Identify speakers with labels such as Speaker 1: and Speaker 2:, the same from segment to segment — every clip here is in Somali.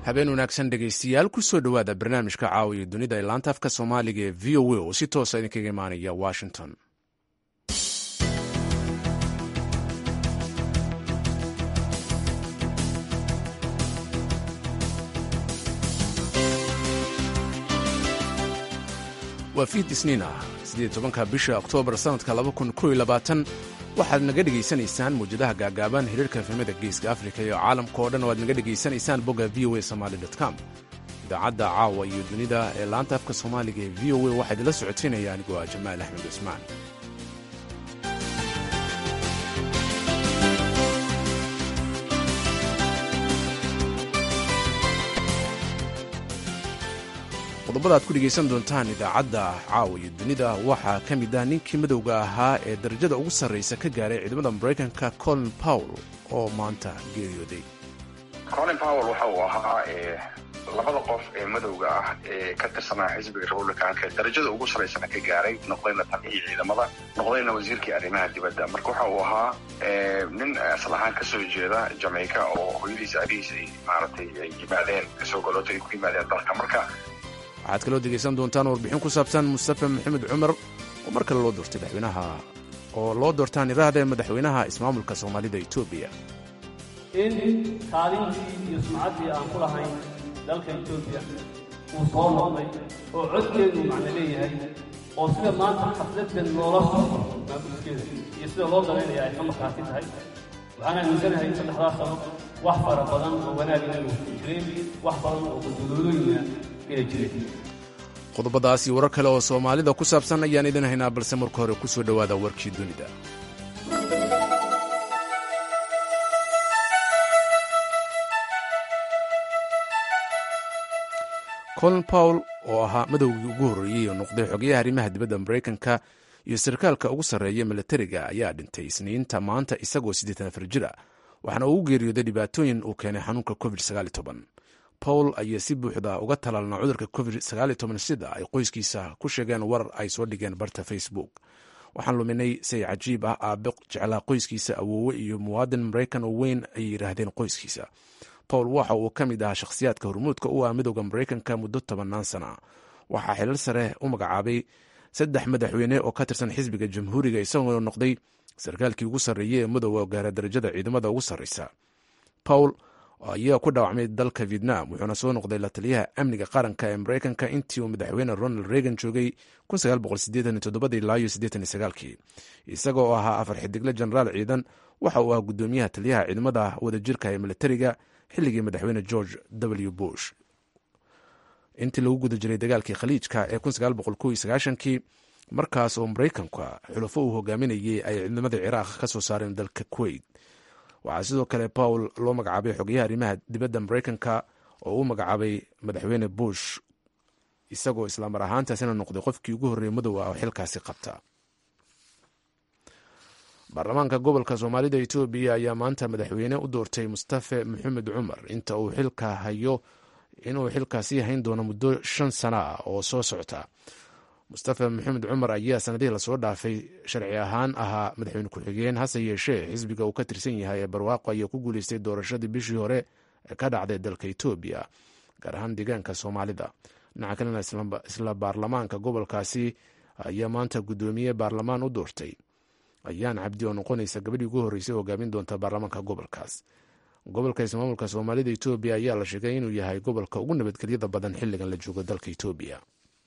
Speaker 1: habeen wanaagsan dhegaystayaal kusoo dhowaada barnaamijka caawiya dunida ee laanta afka soomaaliga ee v o a oo si toosa idinkaga imaanaya washington waa fiid isniin ah siddeed tobanka bisha oktoobar sannadka laba kun kow iyo labaatan waxaad naga dhegaysanaysaan mawjadaha gaagaaban hiriirka efemada geeska afrika iyo caalamka oo dhan oo aad naga dhegaysanaysaan bogga v o a somaali com idaacadda caawa iyo dunida ee laanta afka soomaaliga ee v o a waxaa idinla socodsiinaya anigoo ah jamaal axmed cusmaan qodobada aad ku dhegaysan doontaan idaacadda caawa iyo dunida waxaa ka mid ah ninkii madowga ahaa ee darajada ugu sarraysa ka gaaray ciidamada maraykanka colin powell oo maanta geeriyooday
Speaker 2: colin powell waxa uu ahaa labada qof ee madowga ah ee ka tirsanaa xisbiga republicanka darajada ugu sarraysana ka gaaray noqdayna taliyihii ciidamada noqdayna wasiirkii arrimaha dibadda marka waxa uu ahaa nin asal ahaan ka soo jeeda jamaica oo hooyadiisa abihiisa ay maaragtay ay yimaadeen kasoo goloota ay ku yimaadeen dalka marka
Speaker 1: waxaad kaloo degaysan doontaan warbixin ku saabsan mustafa maxamed cumar oo mar kale loo doortay madaxweynaha oo loo doortaan iraahda madaxweynaha ismaamulka soomaalida etoobiya
Speaker 3: in kaalintii iyo sumcaddii aan ku lahayn dalka etoobiya uu soo noqday oo codkeedu macno leeyahay oo sida maanta xafladdan loola socdo maamulkeeda iyo sida loo dalaynaya ay ka markaati tahay waxaan aaminsanahay saddexdaas sano wax fara badan oo wanaagina inuu jireen wax badan oo gudulooyina
Speaker 1: qodobadaasi warar kale oo soomaalida ku saabsan ayaan idin haynaa balse marka hore ku soo dhowaada warkii dunida colin powell oo ahaa madowgii ugu horreeyey oo noqday xogayaha arrimaha dibadda maraykanka iyo sarkaalka ugu sarreeya milatariga ayaa dhintay isniinta maanta isagoo siddeetan afar jir ah waxaana ugu geeriyooday dhibaatooyin uu keenay xanuunka covid pawl ayaa si buuxda uga talaalna cudurka covid sida ay qoyskiisa ku sheegeen warar ay soo dhigeen barta facebook waxaan luminay say cajiib ah aabe jeclaa qoyskiisa awoowe iyo muwaadin maraykan oo weyn ayay yidhaahdeen qoyskiisa pawl waxa uu ka mid ahaa shakhsiyaadka hormuudka u ah midooda maraykanka muddo tobannaan sana waxaa xilal sare u magacaabay saddex madaxweyne oo ka tirsan xisbiga jamhuuriga isagoo noqday sarkaalkii ugu sarreeyey ee madowga gaara darajada ciidamada ugu sarreysa pawl ayaa ku dhaawacmay dalka vietnam wuxuuna soo noqday la taliyaha amniga qaranka ee maraykanka intii uu madaxweyne ronald reagan joogay isaga oo ahaa afar xidigle jenaraal ciidan waxa uu ahaa gudoomiyaha taliyaha ciidamada wadajirka ee militariga xilligii madaxweyne george w bush intii lagu guda jiray dagaalkii khaliijka ee kii markaas oo maraykanka xulufo uu hogaaminayay ay ciidamada ciraaq ka soo saareen dalka kuwait waxaa sidoo kale pawl loo magacaabay xogayaha arrimaha dibadda maraykanka oo u magacaabay madaxweyne bush isagoo islaamar ahaantaasina noqday qofkii ugu horreeyey madow ah oo xilkaasi qabta baarlamaanka gobolka soomaalida etoobiya ayaa maanta madaxweyne u doortay mustafe maxamed cumar inta uu xilka hayo inuu xilkaasi hayn doono muddo shan sana ah oo soo socta mustafa maxamed cumar ayaa sanadihii lasoo dhaafay sharci ahaan ahaa madaxweyne ku-xigeen hase yeeshee xisbiga uu ka tirsan yahay ee barwaaqo ayaa ku guuleystay doorashadii bishii hore ee ka dhacday dalka etoobiya gaar ahaan deegaanka soomaalida dhinaca kalena isla baarlamaanka gobolkaasi ayaa maanta guddoomiye baarlamaan u doortay ayaan cabdi oo noqonaysa gabadhii ugu horreysay hogaamin doonta baarlamaanka gobolkaas gobolka ismaamulka soomaalida etoobiya ayaa la sheegay inuu yahay gobolka ugu nabadgelyada badan xilligan la joogo dalka etoobiya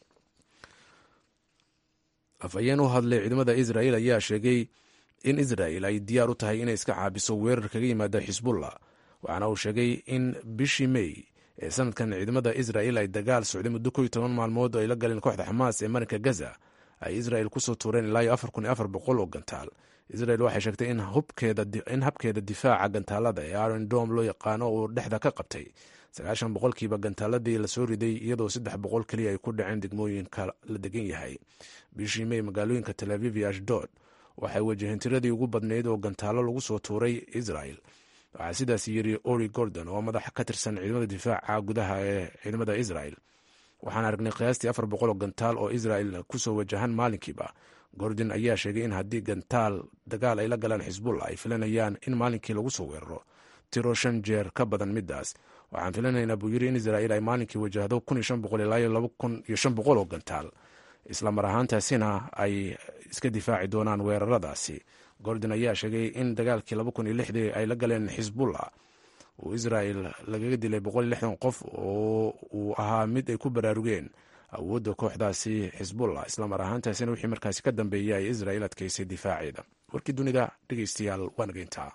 Speaker 1: afhayeen u hadlay ciidamada israel ayaa sheegay in israel ay diyaar u tahay inay iska caabiso weerar kaga yimaada xisbullah waxaana uu sheegay in bishii mey ee sanadkan ciidamada israel ay dagaal socday muddo ko iyo toban maalmood oo ay la galeen kooxda xamaas ee marinka gaza ay israel kusoo tuureen ilaa iyo afar kun iyo afar boqol oo gantaal israel waxay sheegtay in habkeeda difaaca gantaalada ee aron dom loo yaqaano uu dhexda ka qabtay sagaashan boqolkiiba gantaaladii lasoo riday iyadoo saddex boqol keliya ay ku dhaceen degmooyinka la degan yahay bishii mey magaalooyinka tel aviv iyo ashdod waxay wajaheen tiradii ugu badnayd oo gantaalo lagu soo tuuray israel waxaa sidaas yiri ori gordon oo madax ka tirsan ciidamada difaaca gudaha ee ciidamada israel waxaan aragnay qiyaastii afar boqol oo gantaal oo israel kusoo wajahan maalinkiiba gordon ayaa sheegay in haddii gantaal dagaal ay la galaan xisbullah ay filanayaan in maalinkii lagu soo weeraro tiro shan jeer ka badan midaas waxaan filanaynaa buu yiri in israa'iil ay maalinkii wajahdo ilaa oo gantaal isla mar ahaantaasina ay iska difaaci doonaan weeraradaasi gordon ayaa sheegay in dagaalkii ay la galeen xisbullah uu israa'il lagaga dilay qof oo uu ahaa mid ay ku baraarugeen awoodda kooxdaasi xisbullah isla mar ahaantaasina wixii markaasi ka dambeeyay ay israa'iil adkaysay difaaceeda warkii dunida dhegeystayaal waa nageyntaa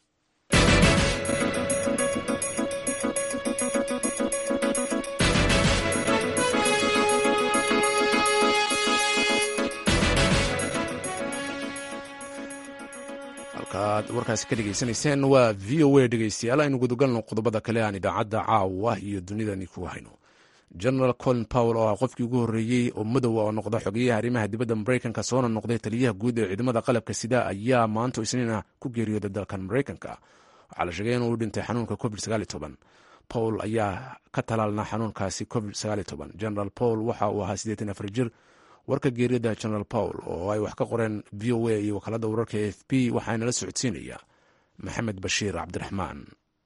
Speaker 1: halkaad warkaasi ka dhegeysanayseen waa v o a dhegeystayaal aynu gudagalno qodobada kale aan idaacadda caawa iyo dunidani ku hayno general colin powell oo ah qofkii ugu horreeyey oo madowa oo noqda xogeyaha arrimaha dibadda maraykanka soona noqday taliyaha guud ee ciidamada qalabka sida ayaa maanta isniina ku geeriyooday dalkan maraykanka waxaa la sheegay inuu dhintay xanuunka covid powell ayaa ka talaalna xanuunkaasi covid general powell waxa uu ahaa siddeetan afar jir warka geeriyada general powell oo ay wax ka qoreen v o a iyo wakaalada wararka a f b waxaana la socodsiinaya maxamed bashiir cabdiraxmaan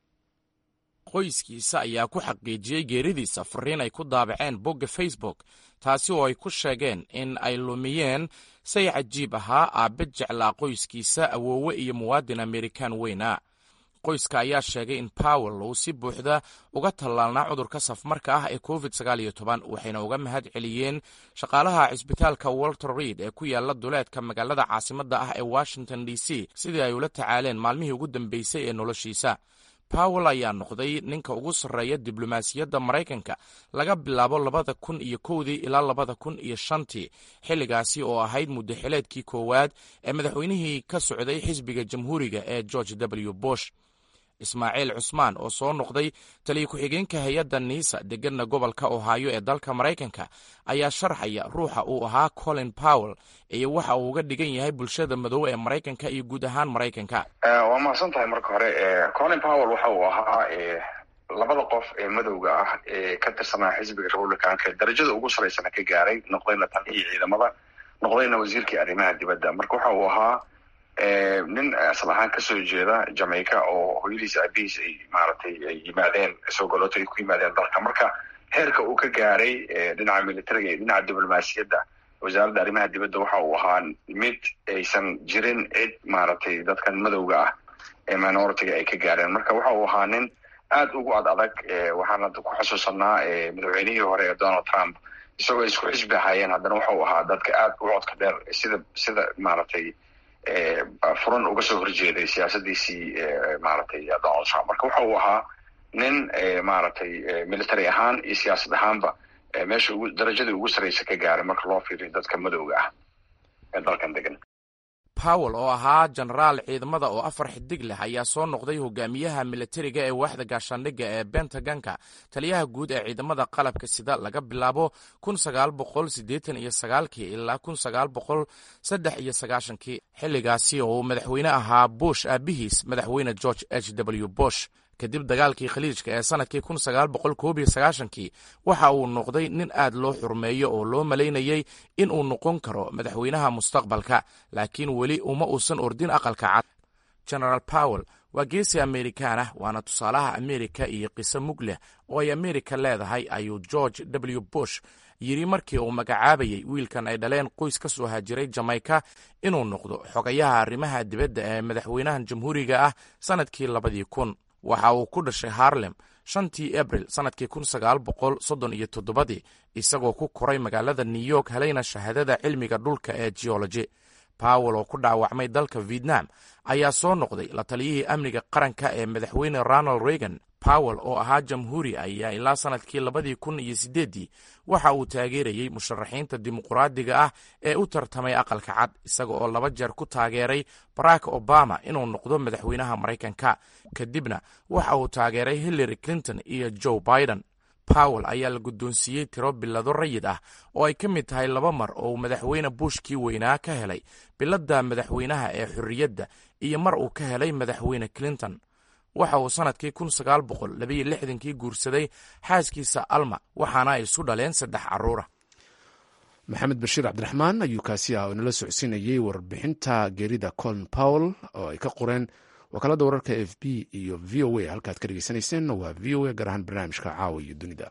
Speaker 4: qoyskiisa ayaa ku xaqiijiyey geeridiisa fariin ay ku daabaceen bogga facebook taasi oo ay ku sheegeen in ay lumiyeen say cajiib ahaa aabbe jeclaa qoyskiisa awoowe iyo muwaadin amerikan weyna qoyska ayaa sheegay in powell uu si buuxda uga tallaalnaa cudurka safmarka ah ee covid waxayna uga mahad celiyeen shaqaalaha cisbitaalka walter reid ee ku yaala duleedka magaalada caasimadda ah ee washington d c sidii ay ula tacaaleen maalmihii ugu dambeysay ee noloshiisa powell ayaa noqday ninka ugu sarreeya diblomaasiyadda maraykanka laga bilaabo labada kun iyo kowdii ilaa labada kun iyo shantii xilligaasi oo ahayd muddaxileedkii koowaad ee madaxweynihii ka socday xisbiga jamhuuriga ee george w bush ismaaciil cusmaan oo soo noqday taliya ku-xigeenka hay-adda niisa deganna gobolka ohaayo ee dalka maraykanka ayaa sharxaya ruuxa uu ahaa colin powell iyo waxa uu uga dhigan yahay bulshada madow ee maraykanka iyo guud ahaan maraykanka
Speaker 2: waa mahadsan tahay marka hore colin powell waxa uu ahaa labada qof ee madowga ah ee ka tirsanaa xisbiga republicanka darajada ugu saraysana ka gaaray noqdayna taliyihii ciidamada noqdayna wasiirkii arrimaha dibadda marka waxa uu ahaa nin asal ahaan kasoo jeeda jamaica oo hooyadiis aabihiis ay maaragtay ay yimaadeen sogoloto ay ku yimaadeen dalka marka heerka uu ka gaaray dhinaca militariga iyo dhinaca diblomaasiyadda wasaaradda arrimaha dibadda waxa uu ahaa mid aysan jirin cid maaragtay dadkan madowga ah ee minoritiga ay ka gaareen marka waxa uu ahaa nin aad ugu ad adag waxaana ku xusuusanaa madaxweynihii hore ee donald trump isagoo isku xisbi ahaayeen haddana waxa uu ahaa dadka aad u codka dheer sida sida maaragtay furan uga soo horjeeday siyaasadiisii maaragtay donald trump marka waxa uu ahaa nin maaragtay military ahaan iyo siyaasad ahaanba meesha ugu darajadii ugu sarraysa ka gaaray marka loo fiiriyo dadka madowga ah ee dalkan degan
Speaker 4: powell oo ahaa jenaraal ciidamada oo afar xidig leh ayaa soo noqday hogaamiyaha militariga ee waaxda gaashaandhigga ee bentaganka taliyaha guud ee ciidamada qalabka sida laga bilaabo iyo ilaa iyo xilligaasi oo uu madaxweyne ahaa bush aabihiis madaxweyne george h w bush kadib dagaalkii khaliijka ee sanadkii kii waxa uu noqday nin aad loo xurmeeyo oo loo malaynayey in uu noqon karo madaxweynaha mustaqbalka laakiin weli uma uusan ordin aqalka cad genaraal powell waa geesi amerikaan ah waana tusaalaha amerika iyo qiso mug leh oo ay amerika leedahay ayuu george w bush yidhi markii uu magacaabayey wiilkan ay dhaleen qoys ka soo hajiray jamaica inuu noqdo xogayaha arrimaha dibadda ee madaxweynahan jamhuuriga ah sannadkii labadii kun waxa uu ku dhashay harlem shantii abril sannadkii kun sagaal boqol soddon iyo toddobadii isagoo ku koray magaalada new york helayna shahaadada cilmiga dhulka ee geology powell oo ku dhaawacmay dalka vietnam ayaa soo noqday la taliyihii amniga qaranka ee madaxweyne ronald reagan powell oo ahaa jamhuuri ayaa ilaa sannadkii labadii kun iyo siddeeddii waxa uu taageerayey musharaxiinta dimuquraadiga ah ee u tartamay aqalka cad isaga oo laba jeer ku taageeray barack obama inuu noqdo madaxweynaha maraykanka kadibna waxa uu taageeray hillary clinton iyo joe biden powell ayaa la guddoonsiiyey tiro bilado rayid ah oo ay ka mid tahay laba mar oo uu madaxweyne bushkii weynaa ka helay biladda madaxweynaha ee xorriyadda iyo mar uu ka helay madaxweyne clinton waxa uu sannadkii kun sagaal boqol labaiyo lixdankii guursaday xaaskiisa alma waxaana ay isu dhaleen saddex carruura
Speaker 1: maxamed bashiir cabdiraxmaan ayuu kaasi ah oo inala socodsiinayey warbixinta geerida colin powell oo ay ka qoreen wakaalada wararka f b iyo v o a halkaad ka dhegeysanayseen waa v o a gaar ahaan barnaamijka caawa iyo dunida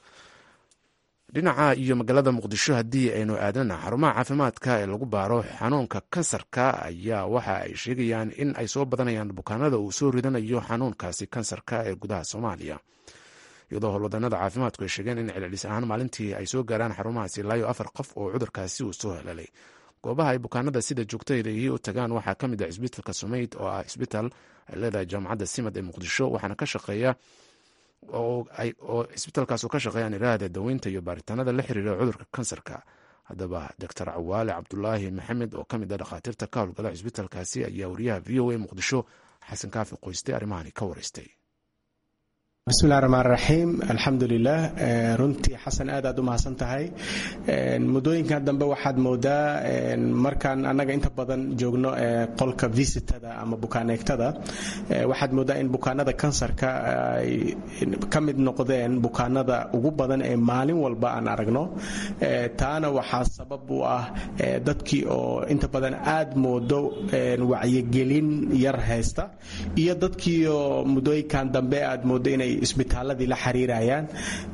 Speaker 1: dhinaca iyo magaalada muqdisho haddii aynu aadana xarumaha caafimaadka ee lagu baaro xanuunka kansarka ayaa waxa ay sheegayaan in ay soo badanayaan bukaanada uu soo ridanayo xanuunkaasi kansarka ee gudaha soomaaliya iyadoo howlwadanada caafimaadku ay sheegeen in celcelis ahaan maalintii ay soo gaaraan xarumahaasi ilaayo afar qof oo cudurkaasi uu soo helalay goobaha ay bukaanada sida joogtaydahi u tagaan waxaa ka mid ah cisbitaalka sumeyd oo ah cisbitaal ay leedahay jaamacadda simad ee muqdisho waxaana ka shaqeeya oo cisbitaalkaas ka shaqeeyaan iraahda daweynta iyo baaritaanada la xiriira cudurka kansarka haddaba doctor cawaale cabdulaahi maxamed oo ka mid a dhakhaatiirta ka howlgala cisbitaalkaasi ayaa wariyaha v o a muqdisho xasan kaafi qoyste arrimahani ka wareystay
Speaker 5: bismillahi raxmaan raxiim alxamdulilah runtii xasan aad aad u mahadsan tahay muddooyinkan dambe waxaad moodaa markaan annaga inta badan joogno qolka visitada ama bukaaneegtada waxaad moodaa in bukaanada kansarka ay ka mid noqdeen bukaanada ugu badan ee maalin walba aan aragno taana waxaa sabab u ah dadkii oo inta badan aad moodo wacyigelin yar haysta iyo dadkii oo muddooyinkan dambe aad moodo inay isbitaaladii la xiriirayaan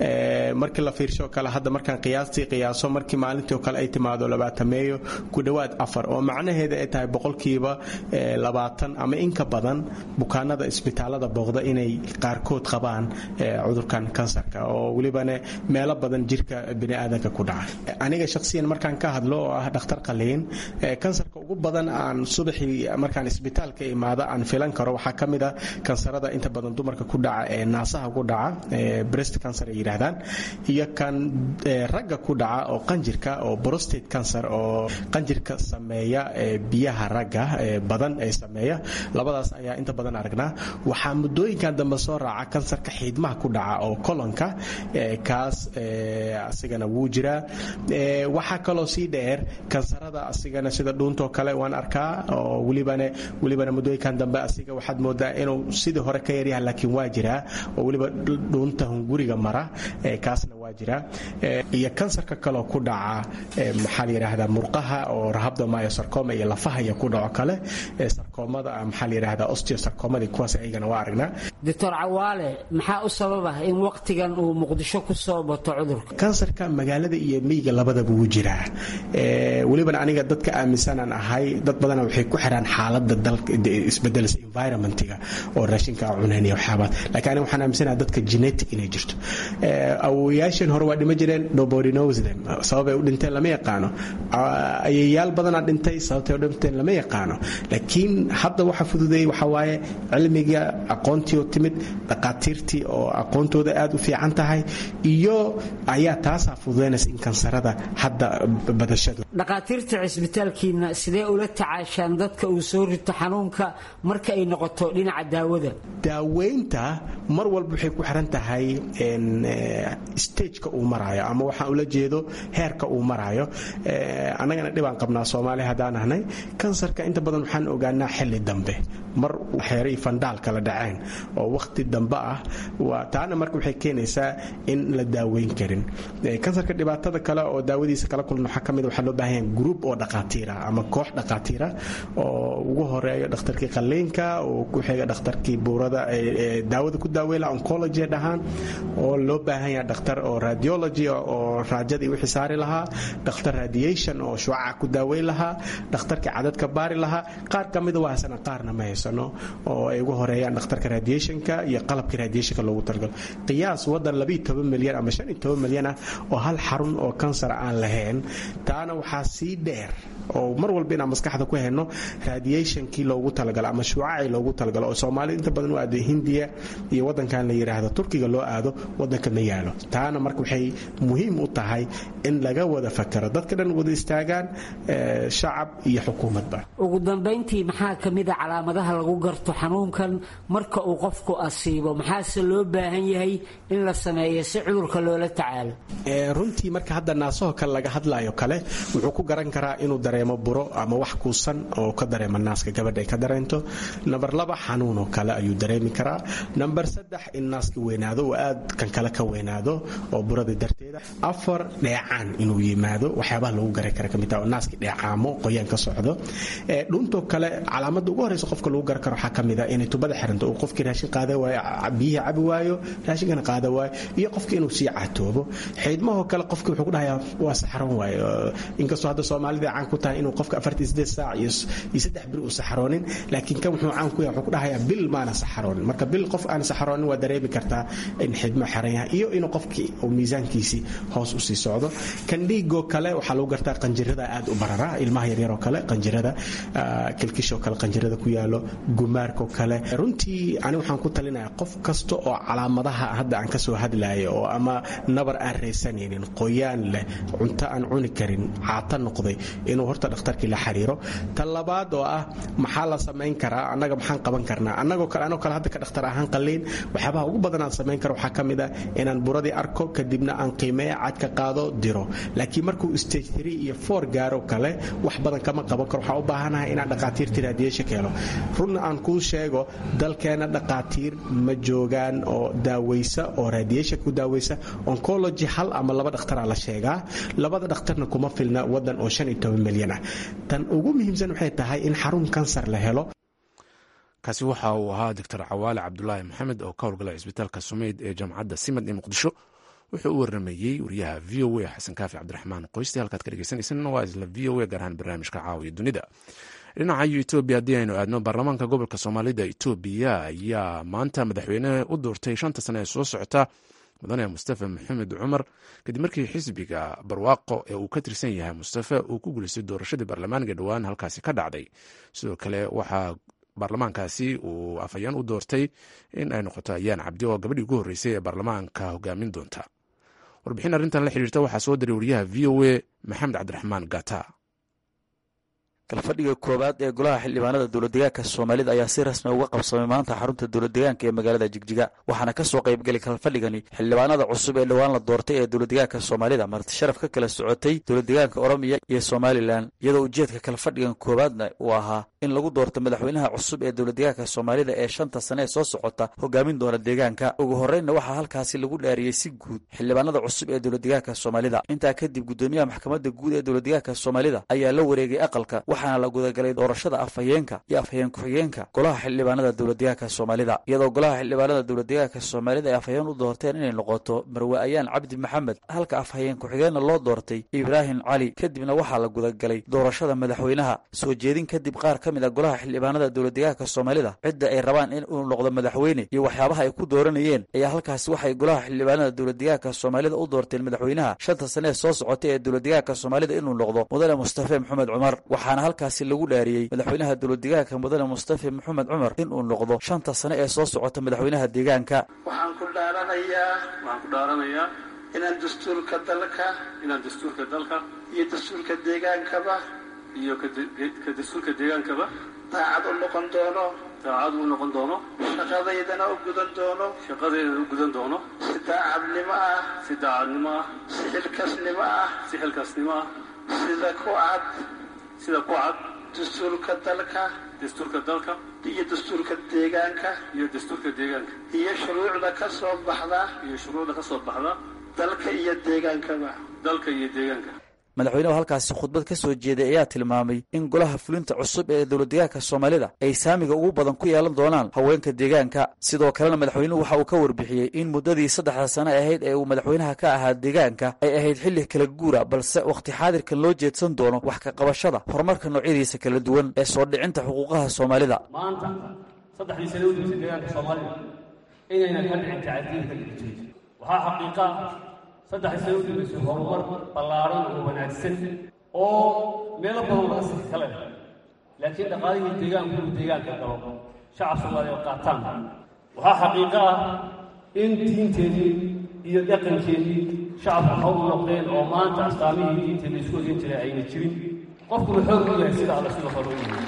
Speaker 5: markii la fiirsho kale hadda markaan qiyaastii qiyaaso markii maalintii oo kale ay timaado labaatameeyo ku dhowaad afar oo macnaheeda ay tahay boqolkiiba labaatan ama inka badan bukaanada isbitaalada booqda inay qaarkood qabaan cudurkan kansarka oo welibana meelo badan jirka biniaadanka ku dhaca aniga shaqsiyan markaan ka hadlo oo ah dhakhtar qaliin kansarka ugu badan aan subaxii markaan isbitaalka imaado aan filan karo waxaa ka mid ah kansarada inta badan dumarka ku dhaca ee naasaha ku dhaca breast cancer ay yidhaahdaan iyo kan ragga ku dhaca oo qanjirka oo prostate cancer oo qanjirka sameeya biyaha ragga badan ee sameeya labadaas ayaa inta badan aragnaa waxaa muddooyinkan dambe soo raaca kansarka xiidmaha ku dhaca oo kolonka kaas asigana wuu jiraa waxaa kaloo sii dheer kansarada asigana sida dhuuntoo kale waan arkaa oo welibana welibana muddooyinkan dambe asiga waxaad moodaa inuu sidii hore ka yaryaha laakiin waa jiraa oo weliba dhuunta hunguriga mara kaasna waa jiraa iyo kansarka kaloo ku dhaca maxaa la yidhaahdaa murqaha oo rahabdomyosarcoma iyo lafaha iyo ku dhaco kale sarkoomada maxaa la yidhaahdaa osteosarcomadii kuwaas ayagana waa aragnaa
Speaker 6: doctor cawaale maxaa u sababa in waqtigan uu muqdisho ku soo bato cudurka
Speaker 5: kansarka magaalada iyo miyiga labadaba wuu jiraa welibana aniga dadka aaminsanaan ahay dad badana waxay ku xiraan xaalada dalka isbedelsa environmentiga oo raashinka cunayn iyo waxyaabaad laakiin aniga waxaan aaminsanaha dadka genetic inay jirto awowayaasheen hore waa dhima jireen nobody knows them sababay u dhinteen lama yaqaano ayayaal badanaa dhintay sababtay u dhinteen lama yaqaano laakiin hadda waxa fududeeyey waxa waaye cilmiga aqoontii oo timid dhaqaatiirtii oo aqoontooda aad u fiican tahay iyo ayaa taasaa fududeynaysa in kansarada hadda badashadu
Speaker 6: dhaqaatiirta cisbitaalkiina sidee ula tacaashaan dadka uu soo rito xanuunka marka ay noqoto dhinaca daawada
Speaker 5: daaweynta mar walba waxay ku xiran tahay stageka uu maraayo ama waxaan ula jeedo heerka uu maraayo annagana dhibaan qabnaa soomaali haddaan ahnay kansarka inta badan waxaan ogaanaa xilli dambe mar xeeray fandaal kala dhaceen oo wakhti dambe ah taana marka waxay keenaysaa in la daaweyn karin kansarka dhibaatada kale oo daawadiisa kala kulna waxaa ka mid waxaa loo baahan yahay group oo dhaqaatiira ama koox dhaqaatiira oo ugu horeeyo dhakhtarkii qalliinka oo ku xiga dhakhtarkii buurada daawada ku daaweyla oncology dhahaan oo loo baahan yahay dhakhtar oo radiology oo raajadii wixii saari lahaa dhakhtar radiation oo shucaca ku daaweyn lahaa dhakhtarkii cadadka baari lahaa qaar ka mida waa haysana qaarna ma haysano oo ay ugu horeeyaan dhakhtarka radiationka iyo qalabkii radiationka loogu talagalo qiyaas wadan labiiyo toban milyan ama shan iyo toban milyan ah oo hal xarun oo kansar aan lahayn taana waxaa sii dheer oo mar walba inaan maskaxda ku hayno radiationkii loogu talagalo ama shuucacii loogu talagalo oo soomaalida inta badan u aado hindiya iyo wadankan la yidhaahdo turkiga loo aado wadanka ma yaalo taana marka waxay muhiim u tahay in laga wada fakaro dadka dhan wada istaagaan shacab iyo xukuumadba
Speaker 6: ugu dambayntii maxaa ka mida calaamadaha lagu garto xanuunkan marka uu qofku asiibo maxaase loo baahan yahay in la sameeyo si cudurka loola tacaalo
Speaker 5: runtii marka hadda naasaho kale laga hadlayo kale wuxuu ku garan karaa inuu dareemo buro ama wax kuusan oo ka dareema naaska gabadha ay ka dareento namber laba xanuun oo kale ayuu dareemi karaa namber saddex in naaska weynaado oo aad kan kale ka weynaado oo burada darteeda afar dheecaan inuu yimaado waxyaabaha lagu garan kara kamid taha oo naaska dheecaamo qoyaan ka socdo dhuuntoo kale calaamada ugu horeysa qofka lagu lagu gar karo waxaa ka mid a inay tubada xiranto uu qofkii raashin qaada waayo biyihii cabi waayo raashinkana qaada waayo iyo qofkii inuu sii catoobo xiidmahoo kale qofkii wuxuu ku dhahayaa waa saxaroon waayo inkastoo hadda soomaalida caan ku tahay inuu qofka afartii sideed saac iyo saddex bir uu saxaroonin laakiin kan wuxuu caan ku yahay wuxuu ku dhahayaa bil maana saxaroonin marka bil qof aan saxaroonin waa dareemi kartaa in xiidmo xiran yahay iyo inuu qofkii uu miisaankiisii hoos usii socdo kan dhiigoo kale waxaa lagu gartaa qanjirada aad u barara ilmaha yaryaroo kale qanjirada kilkishoo kale qanjirada ku yaalo gumaarkoo kale runtii ani waxaan ku talinayaa qof kasta oo calaamadaha hadda aan kasoo hadlayo oo ama nabar aan raysanaynin qoyaan leh cunto aan cuni karin caata noqday inuu horta dhakhtarkii la xiriiro tan labaad oo ah maxaa la samayn karaa annaga maxaan qaban karnaa annagoo kale anoo kale hadda ka dhakhtar ahaan qalliin waxyaabaha ugu badan aan samayn karo waxaa ka mid ah inaan buradii arko kadibna aan qiimeeya cadka qaado diro laakiin markuu stage three iyo four gaaro kale wax badan kama qaban karo waxaan u baahanahay inaan dhaqaatiirtii raadiyeesha ka helo runna aan kuu sheego dalkeena dhaqaatiir ma joogaan oo daaweysa oo raadiyeesha ku daaweysa oncology hal ama laba dhakhtaraa la sheegaa labada dhakhtarna kuma filna wadan oo shan iyo toban milyan ah tan ugu muhiimsan waxay tahay in xarun kansar la helo
Speaker 1: kaasi waxa uu ahaa doctor cawaale cabdulaahi maxamed oo ka howlgala cisbitaalka sumeyd ee jaamacadda simad ee muqdisho wuxuu u waramayey wariyaha v o a xasan kaafi cabdiraxmaan qoysti halkaad ka dhegeysaneysaan waa isla v o a gaar ahaan barnaamijka caawiya dunida dhinaca etoobiya haddii aynu aadno baarlamaanka gobolka soomaalida etoobiya ayaa maanta madaxweyne u doortay shanta sane ee soo socota mudane mustafa maxamed cumar kadib markii xisbiga barwaaqo ee uu ka tirsan yahay mustafa uu ku guulaystay doorashadii baarlamaanka dhowaan halkaasi ka dhacday sidoo kale waxaa baarlamaankaasi uu afhayeen u doortay in ay noqoto ayaan cabdi oo gabadhii ugu horreysay ee baarlamaanka hogaamin doonta warbixin arrintan la xiriirta waxaa soo diray wariyaha v o a maxamed cabdiraxmaan gata
Speaker 7: kalfadhiga koowaad ee golaha xildhibaanada dowladdegaanka soomaalida ayaa si rasmi uga qabsamay maanta xarunta dowladdegaanka ee magaalada jigjiga waxaana ka soo qaybgelay kalfadhigani xildhibaanada cusub ee dhowaan la doortay ee dowladdegaanka soomaalida marti sharaf ka kala socotay dowladdegaanka oromiya iyo somalilan iyadoo ujeedka kalfadhigan koowaadna uu ahaa in lagu doorto madaxweynaha cusub ee dowladdegaanka soomaalida ee shanta sane ee soo socota hogaamin doona deegaanka ugu horreynna waxaa halkaasi lagu dhaariyey si guud xildhibaanada cusub ee dowladdegaanka soomaalida intaa kadib guddoomiyaha maxkamadda guud ee dowladdegaanka soomaalida ayaa la wareegay aqalka waxaana la gudagalay doorashada afhayeenka iyo afhayeen ku-xigeenka golaha xildhibaanada dowladdegaanka soomaalida iyadoo golaha xildhibaanada dowladdegaanka soomaalida ay afhayeen u doorteen inay noqoto marwe ayaan cabdi maxamed halka afhayeen ku-xigeenna loo doortay ibraahim cali kadibna waxaa la gudagalay doorashada madaxweynaha soo jeedin kadib qaar ka mid a golaha xildhibaanada dowladdegaanka soomaalida cidda ay rabaan in uu noqdo madaxweyne iyo waxyaabaha ay ku dooranayeen ayaa halkaasi waxay golaha xildhibaanada dowladdegaanka soomaalida u doorteen madaxweynaha shanta sane ee soo socotay ee dowladdegaanka soomaalida inuu noqdo mudane mustafe maxamed cumar waxaana halkaasi lagu dhaariyey madaxweynaha dowladdegaanka mudane mustafe maxamed cumar inuu noqdo shanta sane ee soo socota madaxweynaha deegaanka
Speaker 8: waxaan ku dhaaranayaa
Speaker 3: waxaan ku dhaaranayaa
Speaker 8: inaan dastuurka dalka
Speaker 3: inaan dastuurka dalka
Speaker 8: iyo dastuurka deegaankaba
Speaker 3: iyo ka dastuurka deegaankaba
Speaker 8: daacad u noqon doono
Speaker 3: daacad u noqon doono
Speaker 8: shaqadaydana u gudan doono
Speaker 3: shaqadeeda u gudan doono
Speaker 8: si daacadnimo ah
Speaker 3: si daacadnimo ah
Speaker 8: si xilkasnimo ah
Speaker 3: si xilkaasnimo ah
Speaker 8: sida ku cad
Speaker 3: sida ku cad
Speaker 8: dastuurka dalka
Speaker 3: dastuurka dalka
Speaker 8: iyo dastuurka deegaanka
Speaker 3: iyo dastuurka deegaanka
Speaker 8: iyo shuruucda ka soo baxda
Speaker 3: iyo shuruucda ka soo baxda
Speaker 8: dalka iyo deegaankaba
Speaker 3: dalka iyo deegaanka
Speaker 7: madaxweynuhu halkaasi khudbad ka soo jeeday ayaa tilmaamay in golaha fulinta cusub ee dowladdegaanka soomaalida ay saamiga ugu badan ku yeelan doonaan haweenka deegaanka sidoo kalena madaxweynuhu waxa uu ka warbixiyey in muddadii saddexda sane ahayd ee uu madaxweynaha ka ahaa deegaanka ay ahayd xilli kala guura balse wakhti xaadirkan loo jeedsan doono wax ka qabashada horumarka noocyadiisa kala duwan ee soo dhicinta xuquuqaha soomaalida
Speaker 3: maanta saddexdii sane u dambeysay deegaanka soomaalida inaynan ka dhicin tacadiilka dhigtay waxaa xaqiiqa saddexdii sane u dambeysay horumar ballaaran oo wanaagsan oo meelo badan laga sii kale laakiin dhaqaalihii deegaanku uu deegaanka galo shacab soomaaliya oo qaataan waxaa xaqiiqo ah in diinteedii iyo dhaqankeedii shacabku waxa u noqdeen oo maanta astaamihii diinteeda isku ogeyn jiray ayna jirin qofkuna xoog u yahay sida alla sidoo kale u yahay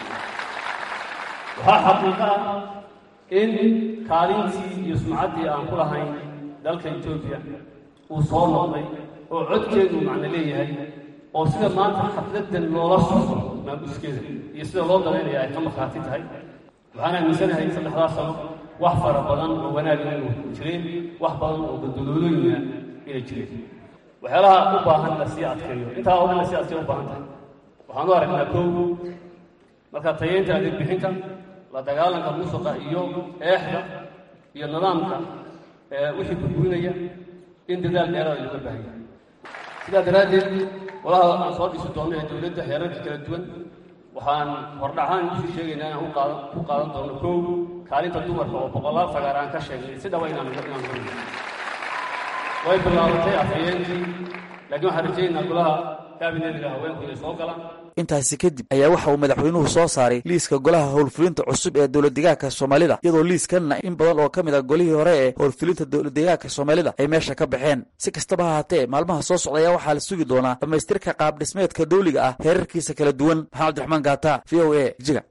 Speaker 3: waxaa xaqiiqo ah in kaalintii iyo sumcaddii aan ku lahayn dalka etoobiya uu soo noqday oo codkeedu macno leeyahay oo sida maanta xafladan loola socdo maamuskeeda iyo sida loo dalaynaya ay ka markhaati tahay waxaan aaminsanahay saddexdaas sano wax fara badan oo wanaag inuu jireen wax badan oo badaloolooyina inay jireen waxyaalaha u baahan la sii adkeeyo intaa oo dhan la sii adkeeyo u baahan tahay waxaan u aragnaa kow marka tayeynta adeeg bixinta la dagaalanka musuqa iyo eexda iyo nidaamka wixii burburinaya in dadaal dheeraada looga baahan yahay sidaa daraaddeed walaha aan soo dhisi doonno ee dowladda heerarka kala duwan waxaan hordhaxaan kusii sheegaynaa inaan uqaadan ku qaadan doono kow kaalinta dumarka oo boqolaal sagaar aan ka sheegnay si dhaba inaan inaan horiyo way bilaabatay afhayeenkii laakiin waxaan rajaynaynaa golaha kaabinetiga haweenku inay soo galaan
Speaker 7: intaasi kadib ayaa waxa uu madaxweynuhu soo saaray liiska golaha howlfulinta cusub ee dowladdegaanka soomaalida iyadoo liiskanna in badan oo ka mid a golihii hore ee howlfulinta dowladdegaanka soomaalida ay meesha ka baxeen si kastaba ha haatee maalmaha soo socda ayaa waxaa la sugi doonaa dhammaystirka qaab dhismeedka dawliga ah heerarkiisa kala duwan maxamed abdiraxmaan gaata v o a jiga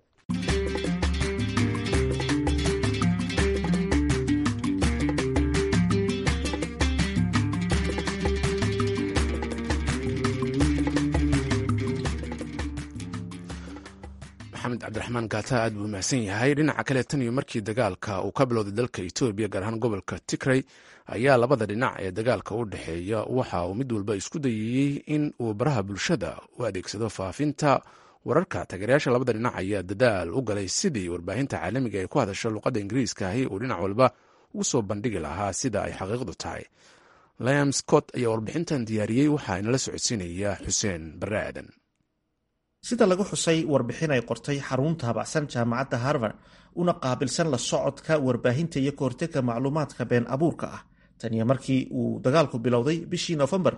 Speaker 1: maxamed cabdiraxmaan gaata aad buu mahadsan yahay dhinaca kale tan iyo markii dagaalka uu ka bilowday dalka etoobiya gaar ahaan gobolka tigray ayaa labada dhinac ee dagaalka u dhexeeya waxa uu mid walba isku dayayey in uu baraha bulshada u adeegsado faafinta wararka taageerayaasha labada dhinac ayaa dadaal u galay sidii warbaahinta caalamiga ay ku hadasho luqadda ingiriiska ahi uu dhinac walba ugu soo bandhigi lahaa sida ay xaqiiqdu tahay liam scott ayaa warbixintan diyaariyey waxaa inala socodsiinaya xuseen barre aadan
Speaker 9: sida lagu xusay warbixin ay qortay xarun taabacsan jaamacadda harvard una qaabilsan la socodka warbaahinta iyo kahortega macluumaadka been abuurka ah taniyo markii uu dagaalku bilowday bishii nofembar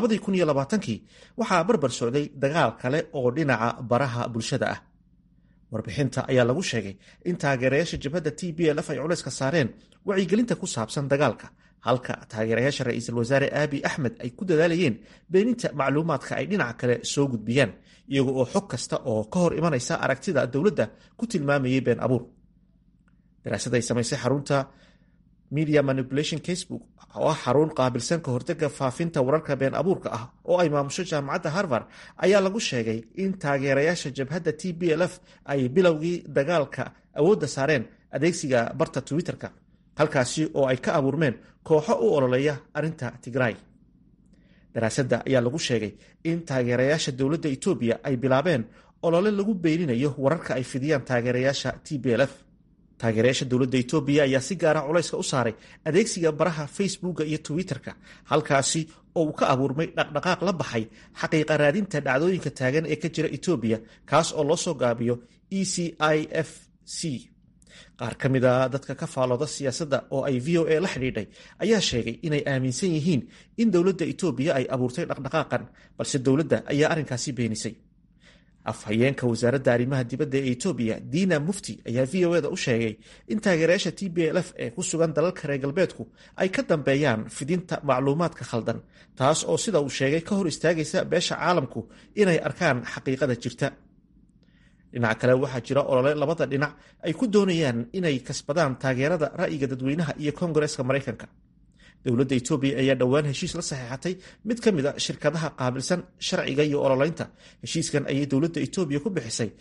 Speaker 9: kii waxaa barbar socday dagaal kale oo dhinaca baraha bulshada ah warbixinta ayaa lagu sheegay in taageerayaasha jabhadda t b lf ay culayska saareen wacyigelinta ku saabsan dagaalka halka taageerayaasha ra-iisul wasaare aabi axmed ay ku dadaalayeen beeninta macluumaadka ay dhinaca kale soo gudbiyaan iyaga oo xog kasta oo ka hor imanaysa aragtida dowladda ku tilmaamayay been abuur daraasad ay samaysay xarunta media manipulation casebook oo ah xarun qaabilsan ka hortega faafinta wararka been abuurka ah oo ay maamusho jaamacadda harvard ayaa lagu sheegay in taageerayaasha jabhadda t b l f ay bilowgii dagaalka awoodda saareen adeegsiga barta twitter-ka halkaasi oo ay ka abuurmeen kooxo u ololeeya arrinta tigray daraasadda ayaa lagu sheegay in taageerayaasha dowladda etoobiya ay bilaabeen olole lagu beyninayo wararka ay fidiyaan taageerayaasha t b l f taageerayaasha dowladda etoobiya ayaa si gaara culayska u saaray adeegsiga baraha facebooka iyo twitter-ka halkaasi oo uu ka abuurmay dhaqdhaqaaq la baxay xaqiiqa raadinta dhacdooyinka taagan ee ka jira etoobiya kaas oo loo soo gaabiyo e c i f c qaar ka mid a dadka ka faalooda siyaasadda oo ay v o a la xidhiidhay ayaa sheegay inay aaminsan yihiin in dowladda etoobiya ay abuurtay dhaqdhaqaaqan balse dowladda ayaa arrinkaasi beenisay afhayeenka wasaaradda arrimaha dibadda ee etoobiya diina mufti ayaa v o eda u sheegay in taageerayaasha t b l f ee ku sugan dalalka reer galbeedku ay ka dambeeyaan fidinta macluumaadka khaldan taas oo sida uu sheegay ka hor istaagaysa beesha caalamku inay arkaan xaqiiqada jirta dhinaca kale waxaa jira olole labada dhinac ay ku doonayaan inay kasbadaan taageerada ra'yiga dadweynaha iyo kongareska maraykanka dowladda etoobiya ayaa dhowaan heshiis la saxeexatay mid ka mid a shirkadaha qaabilsan sharciga iyo ololeynta heshiiskan ayay dowladda etoobiya ku bixisay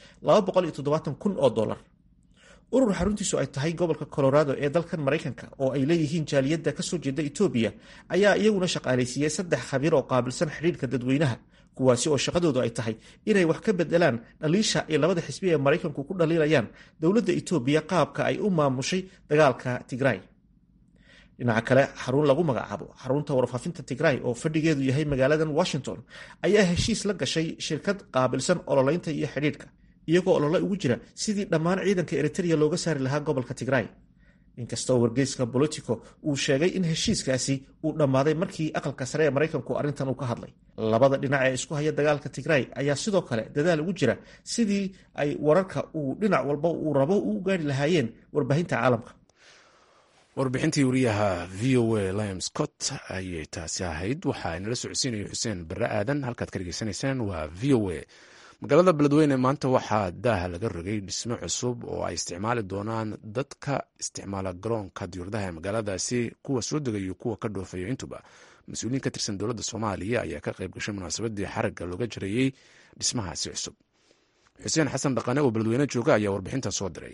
Speaker 9: kun oo dolar urur xaruntiisu ay tahay gobolka colorado ee dalkan maraykanka oo ay leeyihiin jaaliyadda kasoo jeeda etoobiya ayaa iyaguna shaqaalaysiiyey saddex khabiir oo qaabilsan xidhiirka dadweynaha kuwaasi oo shaqadoodu ay tahay inay wax ka bedelaan dhaliisha ay labada xisbi ee maraykanku ku dhaliilayaan dowladda etoobiya qaabka ay u maamushay dagaalka tigray dhinaca kale xarun lagu magacaabo xarunta warfaafinta tigray oo fadhigeedu yahay magaaladan washington ayaa heshiis la gashay shirkad qaabilsan ololeynta iyo xidhiidhka iyagoo olole ugu jira sidii dhammaan ciidanka eritrea looga saari lahaa gobolka tigray inkastoo wargeyska bolitico uu sheegay in heshiiskaasi uu dhammaaday markii aqalka sare ee maraykanku arrintan uu ka hadlay labada dhinac ee isku haya dagaalka tigray ayaa sidoo kale dadaal ugu jira sidii ay wararka uu dhinac walba uu rabo u gaari lahaayeen warbaahinta caalamka
Speaker 1: warbixintii wariyaha v o a liam scott ayay taasi ahayd waxaa inala socodsiinaya xuseen barre aadan halkaad ka dhegeysanaysaan waa v o a magaalada beledweyne maanta waxaa daaha laga rogay dhismo cusub oo ay isticmaali doonaan dadka isticmaala garoonka diyuuradaha ee magaaladaasi kuwa soo degayo kuwa ka dhoofayo intuba mas-uuliyiin ka tirsan dowladda soomaaliya ayaa ka qayb gashay munaasabadii xaragga looga jarayey dhismahaasi cusub xuseen xasan dhaqane oo beledweyne jooga ayaa warbixintan soo diray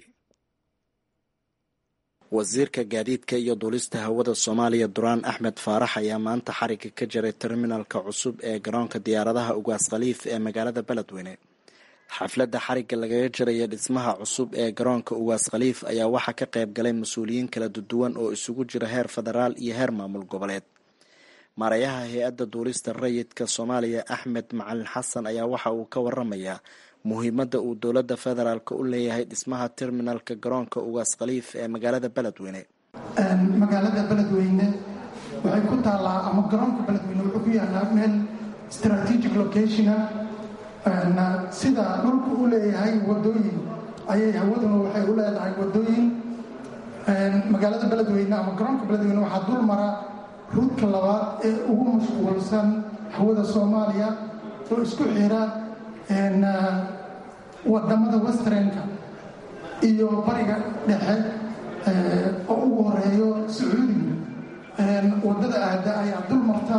Speaker 10: wasiirka gaadiidka iyo duulista hawada soomaaliya duraan axmed faarax ayaa maanta xarigga ka jaray terminalka cusub ee garoonka diyaaradaha ugaas khaliif ee magaalada beledweyne xafladda xarigga lagaga jiraya dhismaha cusub ee garoonka ugaas khaliif ayaa waxaa ka qayb galay mas-uuliyiin kala duwan oo isugu jira heer federaal iyo heer maamul goboleed maarayaha hay-adda duulista rayidka soomaaliya axmed macalin xasan ayaa waxa uu ka waramayaa muhiimadda uu dowladda federaalk u leeyahay dhismaha terminalka garoonka ugaas khaliif ee magaalada beledweyne
Speaker 11: magaalada beledweyne waxay ku taallaa ama garoonka beledweyne wuxuu ku yaalaa meel strategic locationa sida dhulku u leeyahay wadooyin ayay hawaduna waxay u leedahay wadooyin magaalada beledweyne ama garoonka beledweyne waxaa dul mara ruudka labaad ee ugu mashquulsan hawada soomaaliya oo isku xira wadamada westrenka iyo bariga dhexe oo ugu horeeyo sacuudiga wadada aada ayaa dul marta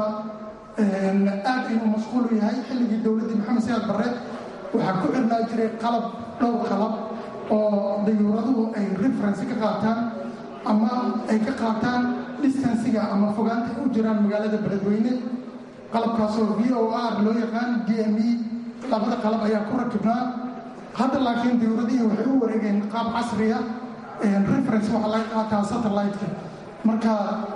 Speaker 11: aad inuu mashquul u yahay xilligii dowladdii maxamed siyaad barre waxaa ku xirnaa jiray qalab dhowr qalab oo dayuuraduhu ay referensi ka qaataan ama ay ka qaataan distansiga ama fogaanta u jiraan magaalada beledweyne qalabkaasoo v o r loo yaqaan d m e labada qalab ayaa ku rakibnaa hadda laakiin dayuuradihii waxay u wareegeen qaab casriya reference waxaa laga qaataa satellite-ka marka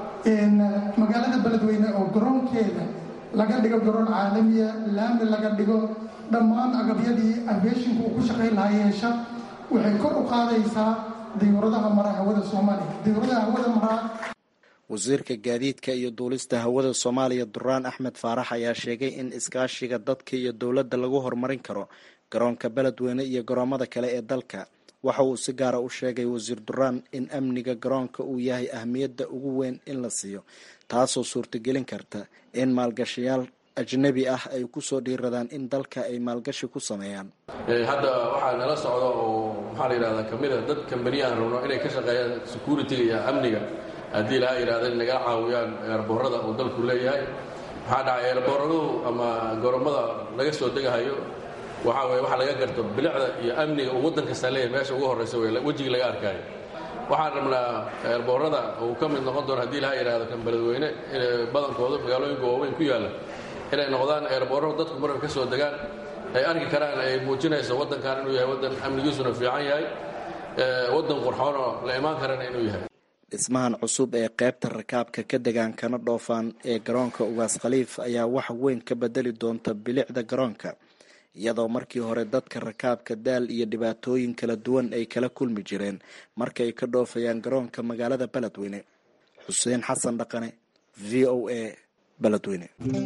Speaker 11: magaalada beledweyne oo garoonkeeda laga dhigo garoon caalamiya laami laga dhigo dhammaan agabyadii aviationka uu ku shaqayn lahaa yeesha waxay kor u qaadaysaa dayuuradaha mara hawada soomaaliya dayuuradaha hawada maraa
Speaker 10: wasiirka gaadiidka iyo duulista hawada soomaaliya duraan axmed faarax ayaa sheegay in iskaashiga dadka iyo dowladda lagu horumarin karo garoonka beledweyne iyo garoomada kale ee dalka waxa uu si gaara u sheegay wasiir duraan in amniga garoonka uu yahay ahmiyadda ugu weyn in la siiyo taasoo suurtagelin karta in maalgashayaal ajnabi ah ay kusoo dhiiradaan in dalka ay maalgashi ku sameeyaan
Speaker 12: hadda waxaa nala socda oo maxaa la yidhahdaa kamid a dad kambaniya aan rabno inay ka shaqeeyaan security-ga iyo amniga haddii laha yidhahda in nagala caawiyaan eerboorada uu dalku leeyahay maxaa dhacay eerbooradu ama goromada laga soo degahayo waxaa weye waxa laga garto bilicda iyo amniga uu waddan kastaa leeyahay meesha ugu horraysa wey wejigii laga arkaayo waxaan rabnaa eerboorada uu ka mid noqon doono haddii laha yidhahdo kan beledweyne badankooda magaalooyinka waaweyn ku yaalla inay noqdaan eerboorada dadku marka ka soo degaan ay arki karaan ay muujinayso waddankan inuu yahay waddan amnigiisuna fiican yahay waddan qurxoonoo la imaan karana inuu yahay
Speaker 10: dhismahan cusub ee qaybta rakaabka ka degaan kana dhoofaan ee garoonka ugaas khaliif ayaa wax weyn ka bedeli doonta bilicda garoonka iyadoo markii hore dadka rakaabka daal iyo dhibaatooyin kala duwan ay kala kulmi jireen markay ka dhoofayaan garoonka magaalada beledweyne xuseen xasan dhaqane v o a beledweyne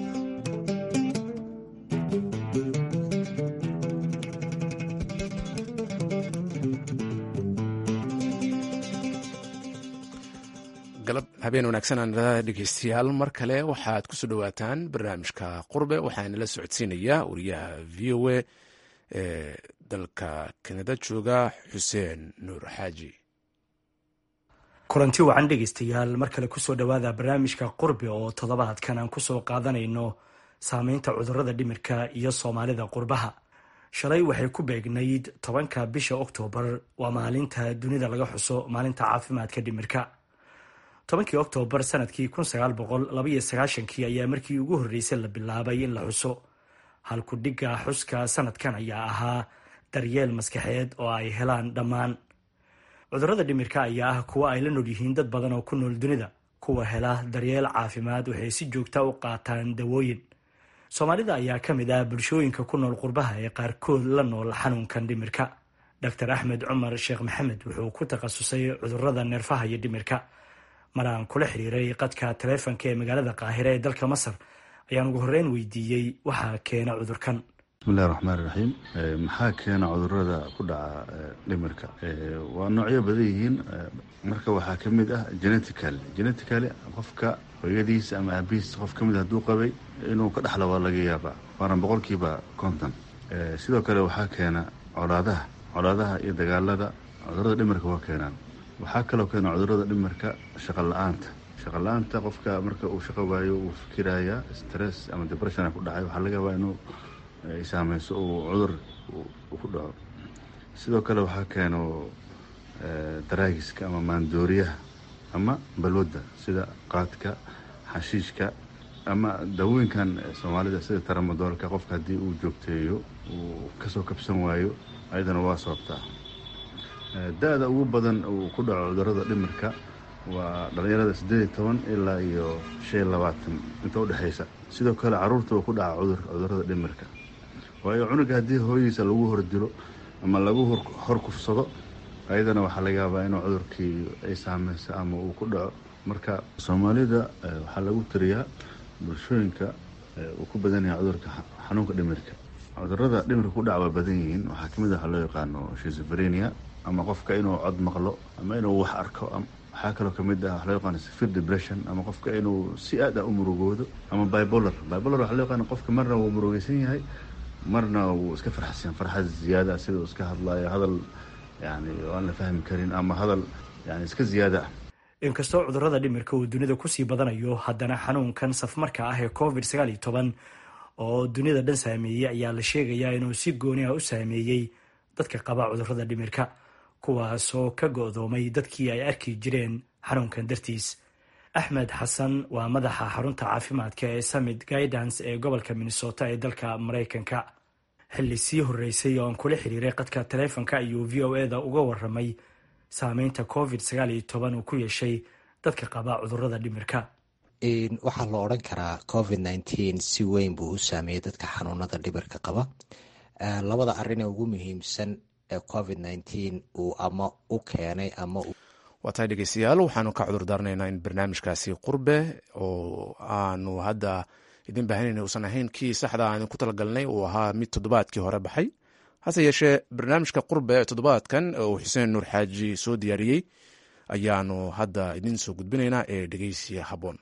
Speaker 1: galab habeen wanaagsan aan dhegeystayaal mar kale waxaad kusoo dhawaataan barnaamijka qurbe waxaana la socodsiinayaa wariyaha v o a ee dalka kanada jooga xuseen nuur xaaji
Speaker 13: kulanti wacan dhegeystayaal mar kale kusoo dhowaada barnaamijka qurbe oo toddobaadkan aan kusoo qaadanayno saameynta cudurada dhimirka iyo soomaalida qurbaha shalay waxay ku beegnayd tobanka bisha oktoobar waa maalinta dunida laga xuso maalinta caafimaadka dhimirka tobankii oktoobar sanadkii kii ayaa markii ugu horreysay la bilaabay in la xuso halku dhigga xuska sanadkan ayaa ahaa daryeel maskaxeed oo ay helaan dhammaan cudurada dhimirka ayaa ah kuwa ay la nool yihiin dad badan oo ku nool dunida kuwa hela daryeel caafimaad waxay si joogta u qaataan dawooyin soomaalida ayaa ka mid ah bulshooyinka ku nool qurbaha ee qaarkood la nool xanuunkan dhimirka dor axmed cumar sheekh maxamed wuxuu ku takhasusay cudurada neerfaha iyo dhimirka mar aan kula xiriiray qadka taleefonka ee magaalada qaahire ee dalka masar ayaan ugu horreyn weydiiyey waxaa keena cudurkan
Speaker 14: bismillahi raxmaan iraxiim maxaa keena cudurada ku dhaca dhimirka waa noocyo badan yihiin marka waxaa ka mid ah genetical geneticaly qofka hooyadiisa ama aabihiis qof ka mid hadduu qabay inuu ka dhexla waa laga yaabaa waana boqolkiiba konton sidoo kale waxaa keena colaadaha colaadaha iyo dagaalada cudurada dhimirka waa keenaan waxaa kaloo keena cudurada dhimirka shaqa la-aanta shaqa la-aanta qofka marka uu shaqo waayo uu fikirayaa stress ama depression ku dhacay waxaa laga yaabaa inuu ay saameyso uu cudur ku dhaco sidoo kale waxaa keeno daraagiska ama maandooriyaha ama balwadda sida qaadka xashiishka ama dawooyinkan soomaalida sida taramadoolka qofka haddii uu joogteeyo uu kasoo kabsan waayo ayadana waa sababtaa da-da ugu badan uu ku dhaco cudurada dhimirka waa dhallinyarada siddeed iyo toban ilaa iyo shan iyo labaatan inta udhexaysa sidoo kale caruurta uu ku dhaca cudur cudurada dhimirka waayo cunuga haddii hooyadiisa lagu hordilo ama lagu hor kufsado ayadana waxaa laga yaabaa inuu cudurkii ay saameyso ama uu ku dhaco marka soomaalida waxaa lagu tiriyaa bulshooyinka uu ku badan yahay cudurka xanuunka dhimirka cudurada dhimirka ku dhaca waa badan yihiin waxaa kamid a waxaa loo yaqaano shizobrenia ama qofka inuu cod maqlo ama inuu wax arko waxaa kaloo kamid ah waxa loo yaqaano severe depression ama qofka inuu si aad ah u murugoodo ama bipolar bipolar waxaa loo yaqaano qofka marna wuu murugeysan yahay marna wuu iska farxsan farxad ziyaada sida uu iska hadlayo hadal yani aan la fahmi karin ama hadal yani iska ziyaada ah
Speaker 13: inkastoo cudurada dhimirka uu dunida kusii badanayo haddana xanuunkan safmarka ah ee covid sagaal iyo toban oo dunida dhan saameeyey ayaa la sheegayaa inuu si gooni ah u saameeyey dadka qaba cudurada dhimirka kuwaasoo ka go-doomay dadkii ay arki jireen xanuunkan dartiis axmed xasan waa madaxa xarunta caafimaadka ee summit guidance ee gobolka minnesota ee dalka maraykanka xilli sii horreysay oo aan kula xiriiray qadka taleefonka ayuu v o eda uga waramay saameynta covid sagaal iyo toban uu ku yeeshay dadka qaba cudurada dhimirka
Speaker 15: waxaa la odhan karaa covid nneteen si weyn buu u saameeyey dadka xanuunada dhimirka qaba labada arrin ee ugu muhiimsan ee covid nneteen uu ama u keenay ama
Speaker 1: waa tahay dhegeystayaal waxaanu ka cudur daarnaynaa in barnaamijkaasi qurbe oo aanu hadda idin baahanayna uusan ahayn kii saxda aan ku talagalnay uu ahaa mid toddobaadkii hore baxay hase yeeshee barnaamijka qurbe ee toddobaadkan uu xuseen nuur xaaji soo diyaariyey ayaanu hadda idiin soo gudbinaynaa ee dhegeysiya habboon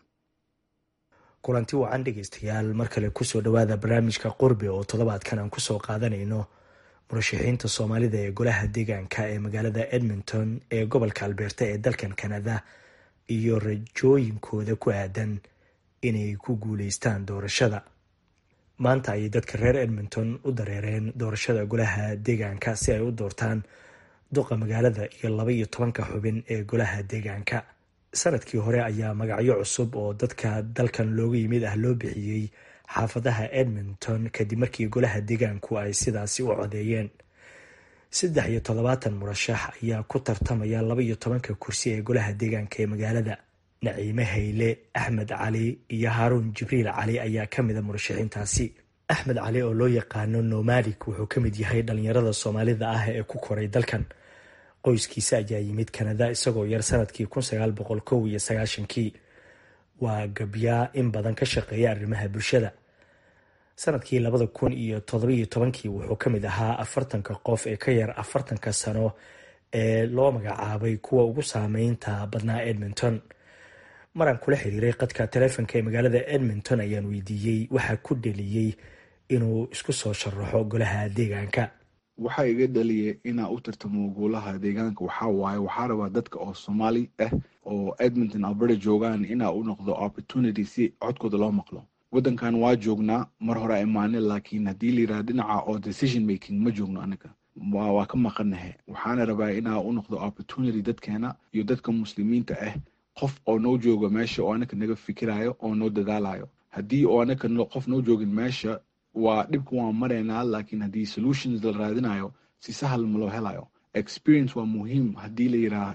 Speaker 13: kulanti wacan dhegeystayaal mar kale kusoo dhowaada barnaamijka qurbe oo toddobaadkan aan kusoo qaadanayno murashaxiinta soomaalida ee golaha deegaanka ee magaalada edmonton ee gobolka albeerta ee dalkan kanada iyo rajooyinkooda ku aadan inay ku guuleystaan doorashada maanta ayay dadka reer edmonton u dareereen doorashada golaha deegaanka si ay u doortaan duqa magaalada iyo laba iyo tobanka xubin ee golaha deegaanka sanadkii hore ayaa magacyo cusub oo dadka dalkan looga yimid ah loo bixiyey xaafadaha edmonton kadib markii golaha deegaanku ay sidaasi u codeeyeen saddex iyo toddobaatan murashax ayaa ku tartamaya laba iyo tobanka kursi ee golaha deegaanka ee magaalada naciime hayle axmed cali iyo haaruun jibriil cali ayaa ka mida murashaxiintaasi axmed cali oo loo yaqaano nomalik wuxuu ka mid yahay dhalinyarada soomaalida ah ee ku koray dalkan qoyskiisa ayaa yimid kanada isagoo yar sanadkii kun sagaal boqol kow iyo sagaashankii waa gabyaa in badan ka shaqeeya arrimaha bulshada sanadkii labada kun iyo todobaiyo tobankii wuxuu ka mid ahaa afartanka qof ee ka yar afartanka sano ee loo magacaabay kuwa ugu saameynta badnaa edmonton maraan kula xiriiray qadka taleefonka ee magaalada edmonton ayaan weydiiyey waxaa ku dheliyey inuu isku soo sharaxo golaha deegaanka
Speaker 16: waxaa iga dhaliyay inaa u tartamo golaha deegaanka waxaa waaye waxaa rabaa dadka oo soomaali ah oo edmonton alberta joogaan inaa u noqdo opportunity si codkooda loo maqlo waddankan waa joognaa mar hore imaane laakiin haddii layidhaha dhinaca oo decision making ma joogno anaga waa ka maqanahe waxaana rabaa inaa u noqdo opportunity dadkeena iyo dadka muslimiinta ah qof oo noo jooga meesha oo anaka naga fikirayo oo noo dadaalayo haddii oo anaka qof noo joogin meesha waa dhibka waan maraynaa laakiin haddii solutions la raadinayo si sahal ma loo helayo experience waa muhiim haddii la yidhaha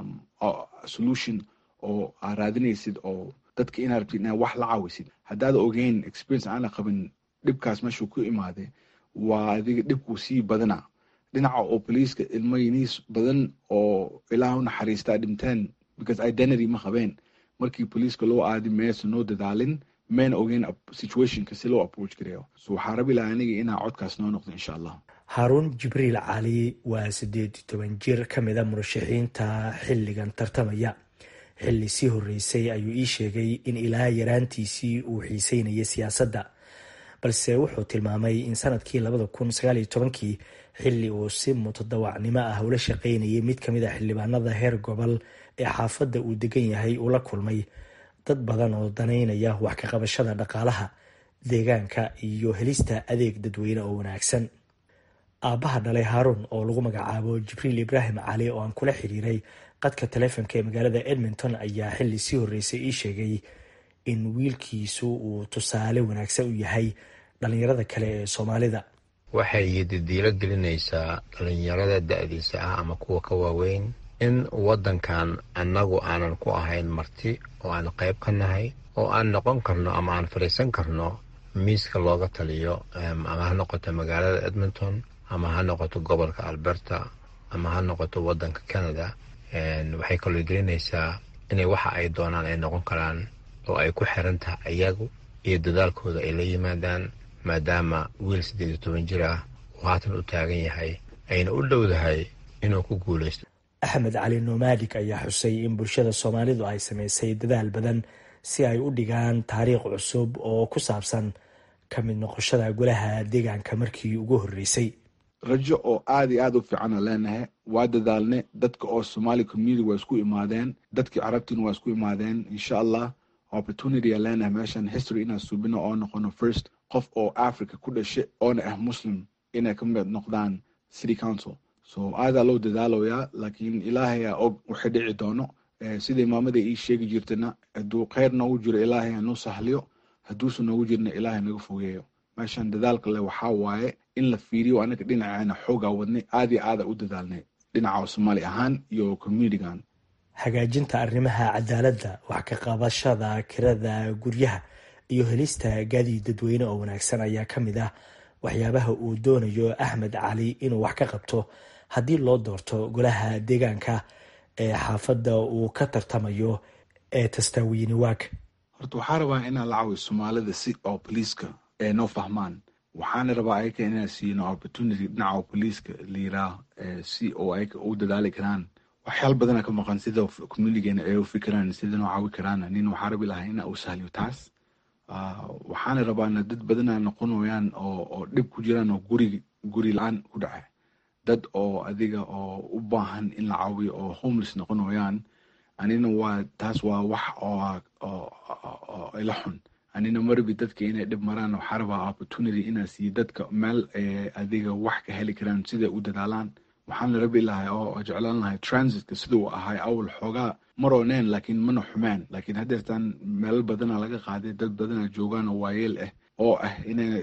Speaker 16: solution oo aa raadinaysid oo dadka inaa rabtid inaa wax la caawisid haddaad ogeyn experience aana qabin dhibkaas meeshuu ku imaade waa adiga dhibkuu sii badana dhinaca oo boliiska ilmo yiniis badan oo ilaah u naxariistaa dhinteen because identity ma qabeen markii boliiska loo aadi meesa noo dadaalin mayna ogeyn situationka si loo approach gareeyo so waxaa rabi lahaa aniga inaa codkaas noo noqdo insha allah
Speaker 13: haaruun jibriil cali waa siddeed iyo toban jir ka mid a murashaxiinta xilligan tartamaya xilli sii horreysay ayuu ii sheegay in ilaa yaraantiisii uu xiiseynayay siyaasadda balse wuxuu tilmaamay in sanadkii labada kun sagaal iyo tobankii xilli uu si mutadawacnimo ah ula shaqaynayay mid ka mid a xildhibaanada heer gobol ee xaafadda uu degan yahay uu la kulmay dad badan oo danaynaya wax ka qabashada dhaqaalaha deegaanka iyo helista adeeg dadweyne oo wanaagsan aabbaha dhalay haaruun oo lagu magacaabo jibriil ibraahim cali oo aan kula xiriiray qadka taleefonka ee magaalada edmonton ayaa xilli sii horreysay ii sheegay in wiilkiisu uu tusaale wanaagsan u yahay dhalinyarada kale ee soomaalida
Speaker 17: waxay didiilo gelinaysaa dhalinyarada da-diisa ah ama kuwa ka waaweyn in waddankan annagu aanan ku ahayn marti oo aan qayb ka nahay oo aan noqon karno ama aan fadhiisan karno miiska looga taliyo ama ha noqoto magaalada edmonton ama ha noqoto gobolka alberta ama ha noqoto waddanka canada waxay kaloo gelinaysaa inay waxa ay doonaan ay noqon karaan oo ay ku xiran tahay iyagu iyo dadaalkooda ay la yimaadaan maadaama wiil siddeed iyo toban jir ah uu haatan u taagan yahay ayna u dhowdahay inuu ku guulaysto
Speaker 13: axmed cali nomaadig ayaa xusay in bulshada soomaalidu ay samaysay dadaal badan si ay u dhigaan taariikh cusub oo ku saabsan ka mid noqoshada golaha deegaanka markii ugu horreysay
Speaker 16: rajo oo aad iyo aad u fiicana leenahay waa dadaalne dadka oo somali community waa isku imaadeen dadkii carabtiina waa isku imaadeen insha allah opportunity a leenahay meeshan history inaan suubino oo noqono first qof oo africa ku dhashay oona ah muslim inay ka mid noqdaan city council so aadaa loo dadaaloyaa laakiin ilaahay aa og waxay dhici doono sida imaamada ii sheegi jirtana hadduu kheyr noogu jiro ilaahay hanuu sahliyo hadduusan noogu jirna ilaahay naga fogeeyo meeshan dadaalka leh waxaa waaye in la fiiriyo anaga dhinaceena xoogaa wadnay aad iyo aada u dadaalnay dhinaca soomaali ahaan iyo communitygan
Speaker 13: hagaajinta arrimaha cadaaladda wax ka qabashada kirada guryaha iyo helista gaadiid dadweyne oo wanaagsan ayaa ka mid ah waxyaabaha uu doonayo axmed cali inuu wax ka qabto haddii loo doorto golaha deegaanka ee xaafadda uu ka tartamayo ee tastaawiini waag
Speaker 16: horta waxaa rabaa inaan la caawiyo soomaalida si oo boliiska ee noo fahmaan waxaana rabaa ayaka inaan siino opportunity dhinaca boliiska liiraa si oo ayaka u dadaali karaan waxyaal badana ka maqan sida communitygeena ay u fikiraan sida noo caawi karaan nin waxaa rabi lahaa inaa u sahliyo taas waxaana rabaana dad badana noqonayaan oo oo dhib ku jiraan oo guri guri la-aan ku dhaca dad oo adiga oo u baahan in la caawiyo oo homeless noqonayaan anina waa taas waa wax oo ila xun anina marabi dadka inay dhib maraan waxaa rabaa opportunity inaa siiyo dadka meel adiga wax ka heli karaan siday u dadaalaan waxaan rabi lahay oo jeclaan lahay transitka siduu ahay awal xoogaa marooneen laakiin mana xumeen laakiin haddeertaan meelal badana laga qaaday dad badana joogaan oo waayeel ah oo ah inay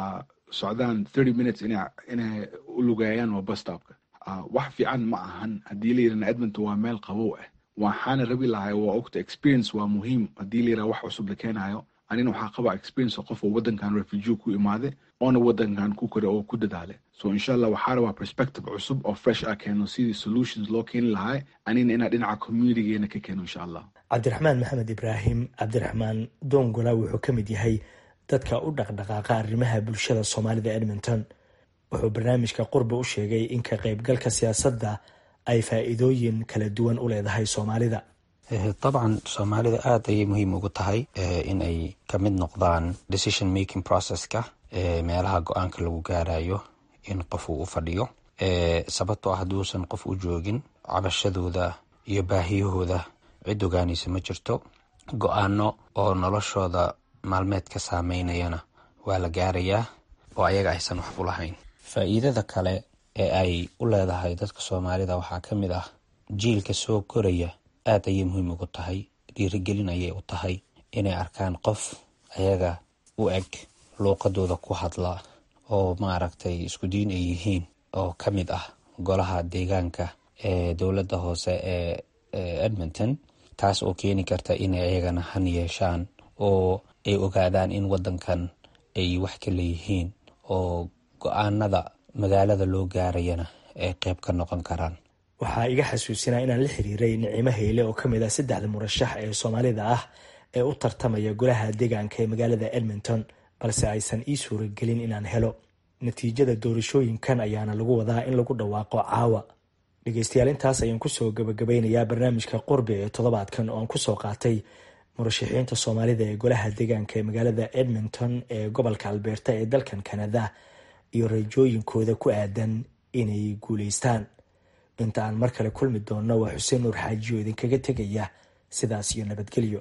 Speaker 16: socdaan thirty minutes inay u lugeeyaan waa bustopka wax fiican ma ahan haddii la yirahna edmonton waa meel qabow ah waxaana rabi lahay waa ogta experience waa muhiim haddii la yiraha wax cusub la keenayo anina waxaa qabaa experience qof oo waddankan refugee ku imaade oona waddankan ku kore oo ku dadaale so insha allah waxaa rabaa perspective cusub oo fresh ah keeno sidii solutions loo keeni lahaa anina inaa dhinaca communitygeena ka keeno insha allah
Speaker 13: cabdiraxmaan maxamed ibraahim cabdiraxmaan dongola wuxuu ka mid yahay dadka u dhaqdhaqaaqa arrimaha bulshada soomaalida edmonton wuxuu barnaamijka qurba u sheegay in ka qaybgalka siyaasadda ay faa'iidooyin kala duwan u leedahay soomaalida
Speaker 18: dabcan soomaalida aada ayay muhiim ugu tahay in ay ka mid noqdaan decision making processka meelaha go-aanka lagu gaarayo in qof uu u fadhiyo sababtoo ah hadduusan qof u joogin cabashadooda iyo baahiyahooda cid ogaanaysa ma jirto go-aano oo noloshooda maalmeedka saameynayana waa la gaarayaa oo ayaga aysan wax u lahayn faa'iidada kale ee ay u leedahay dadka soomaalida waxaa ka mid ah jiilka soo koraya aada ayay muhiim ugu tahay dhiirigelin ayay u tahay inay arkaan qof ayaga u eg luuqadooda ku hadla oo maaragtay isku diin ay yihiin oo ka mid ah golaha deegaanka ee dowladda hoose ee edmonton taas oo keeni karta inay ayagana han yeeshaan oo ay ogaadaan in waddankan ay wax ka leeyihiin oo go-aanada magaalada loo gaarayana ay qeyb ka noqon karaan
Speaker 13: waxaa iga xasuusinaa inaan la xiriiray nicimo heyle oo ka mid ah saddexda murashax ee soomaalida ah ee u tartamaya golaha deegaanka ee magaalada edmonton balse aysan ii suuragelin inaan helo natiijada doorashooyinkan ayaana lagu wadaa in lagu dhawaaqo caawa dhegeystayaal intaas ayaan kusoo gabagabeynayaa barnaamijka qurbi ee toddobaadkan oo aan kusoo qaatay murashaxiinta soomaalida ee golaha deegaanka ee magaalada edmonton ee gobolka albeerta ee dalkan kanada iyo rajooyinkooda ku aadan inay guuleystaan inta aan mar kale kulmi doonno waa xuseen nuur xaajiyo idinkaga tegaya sidaas iyo nabadgelyo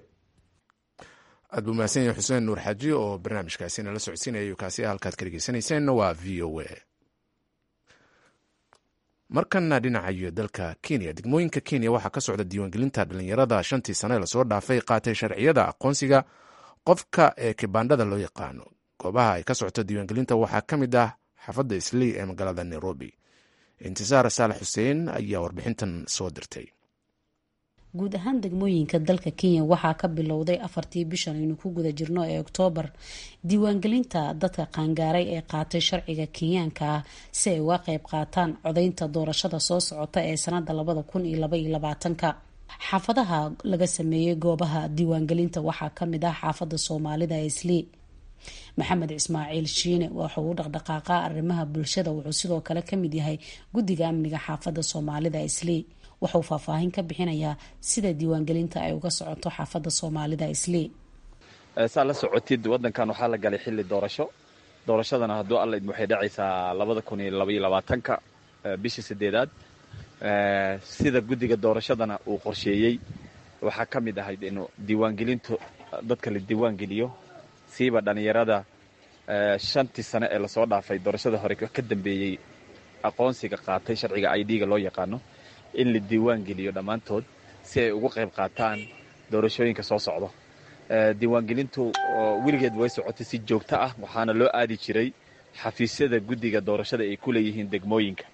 Speaker 1: aad buu mahadsan yahay xuseen nuur xaaji oo barnaamijkaasi nala socodsiinaya kaasi halkaad ka dhegeysaneyseen waa v o a markana dhinacayo dalka kenya degmooyinka kenya waxaa ka socda diiwaangelinta dhalinyarada shantii sane lasoo dhaafay qaatay sharciyada aqoonsiga qofka ee kibandhada loo yaqaano goobaha ay ka socoto diiwaangelinta waxaa ka mid ah xaafadda islii ee magaalada nairobi intisaar saalax xuseen ayaa warbixintan soo dirtay
Speaker 19: guud ahaan degmooyinka dalka kenya waxaa ka bilowday afartii bishan aynu ku guda jirno ee oktoobar diiwaangelinta dadka qaangaaray ee qaatay sharciga kenyaanka ah si ay uga qayb qaataan codaynta doorashada soo socota ee sanada labada kun iyo laba iyo labaatanka xaafadaha laga sameeyey goobaha diiwaangelinta waxaa kamid ah xaafada soomaalida ee islii maxamed ismaaciil shiine wuxuu u dhaqdhaqaaqaa arrimaha bulshada wuxuu sidoo kale kamid yahay guddiga amniga xaafada soomaalida islii wuxuu faahfaahin ka bixinayaa sida diiwaangelinta ay uga socoto xaafada soomaalida islii
Speaker 20: saa la socotid wadankan waxaa la galay xili doorasho doorashadana hadduu alla idmo waxay dhacaysaa labada kun iyo labaiyo labaatanka bishii sideedaad sida guddiga doorashadana uu qorsheeyey waxaa ka mid ahayd inuu diiwaangelintu dadka la diiwaangeliyo siiba dhallinyarada shantii sane ee lasoo dhaafay doorashada hore ka dambeeyey aqoonsiga qaatay sharciga i d-ga loo yaqaano in la diiwaan geliyo dhammaantood si ay ugu qayb qaataan doorashooyinka soo socdo diiwaangelintu weligeed way socotay si joogto ah waxaana loo aadi jiray xafiisyada guddiga doorashada ay ku leeyihiin degmooyinka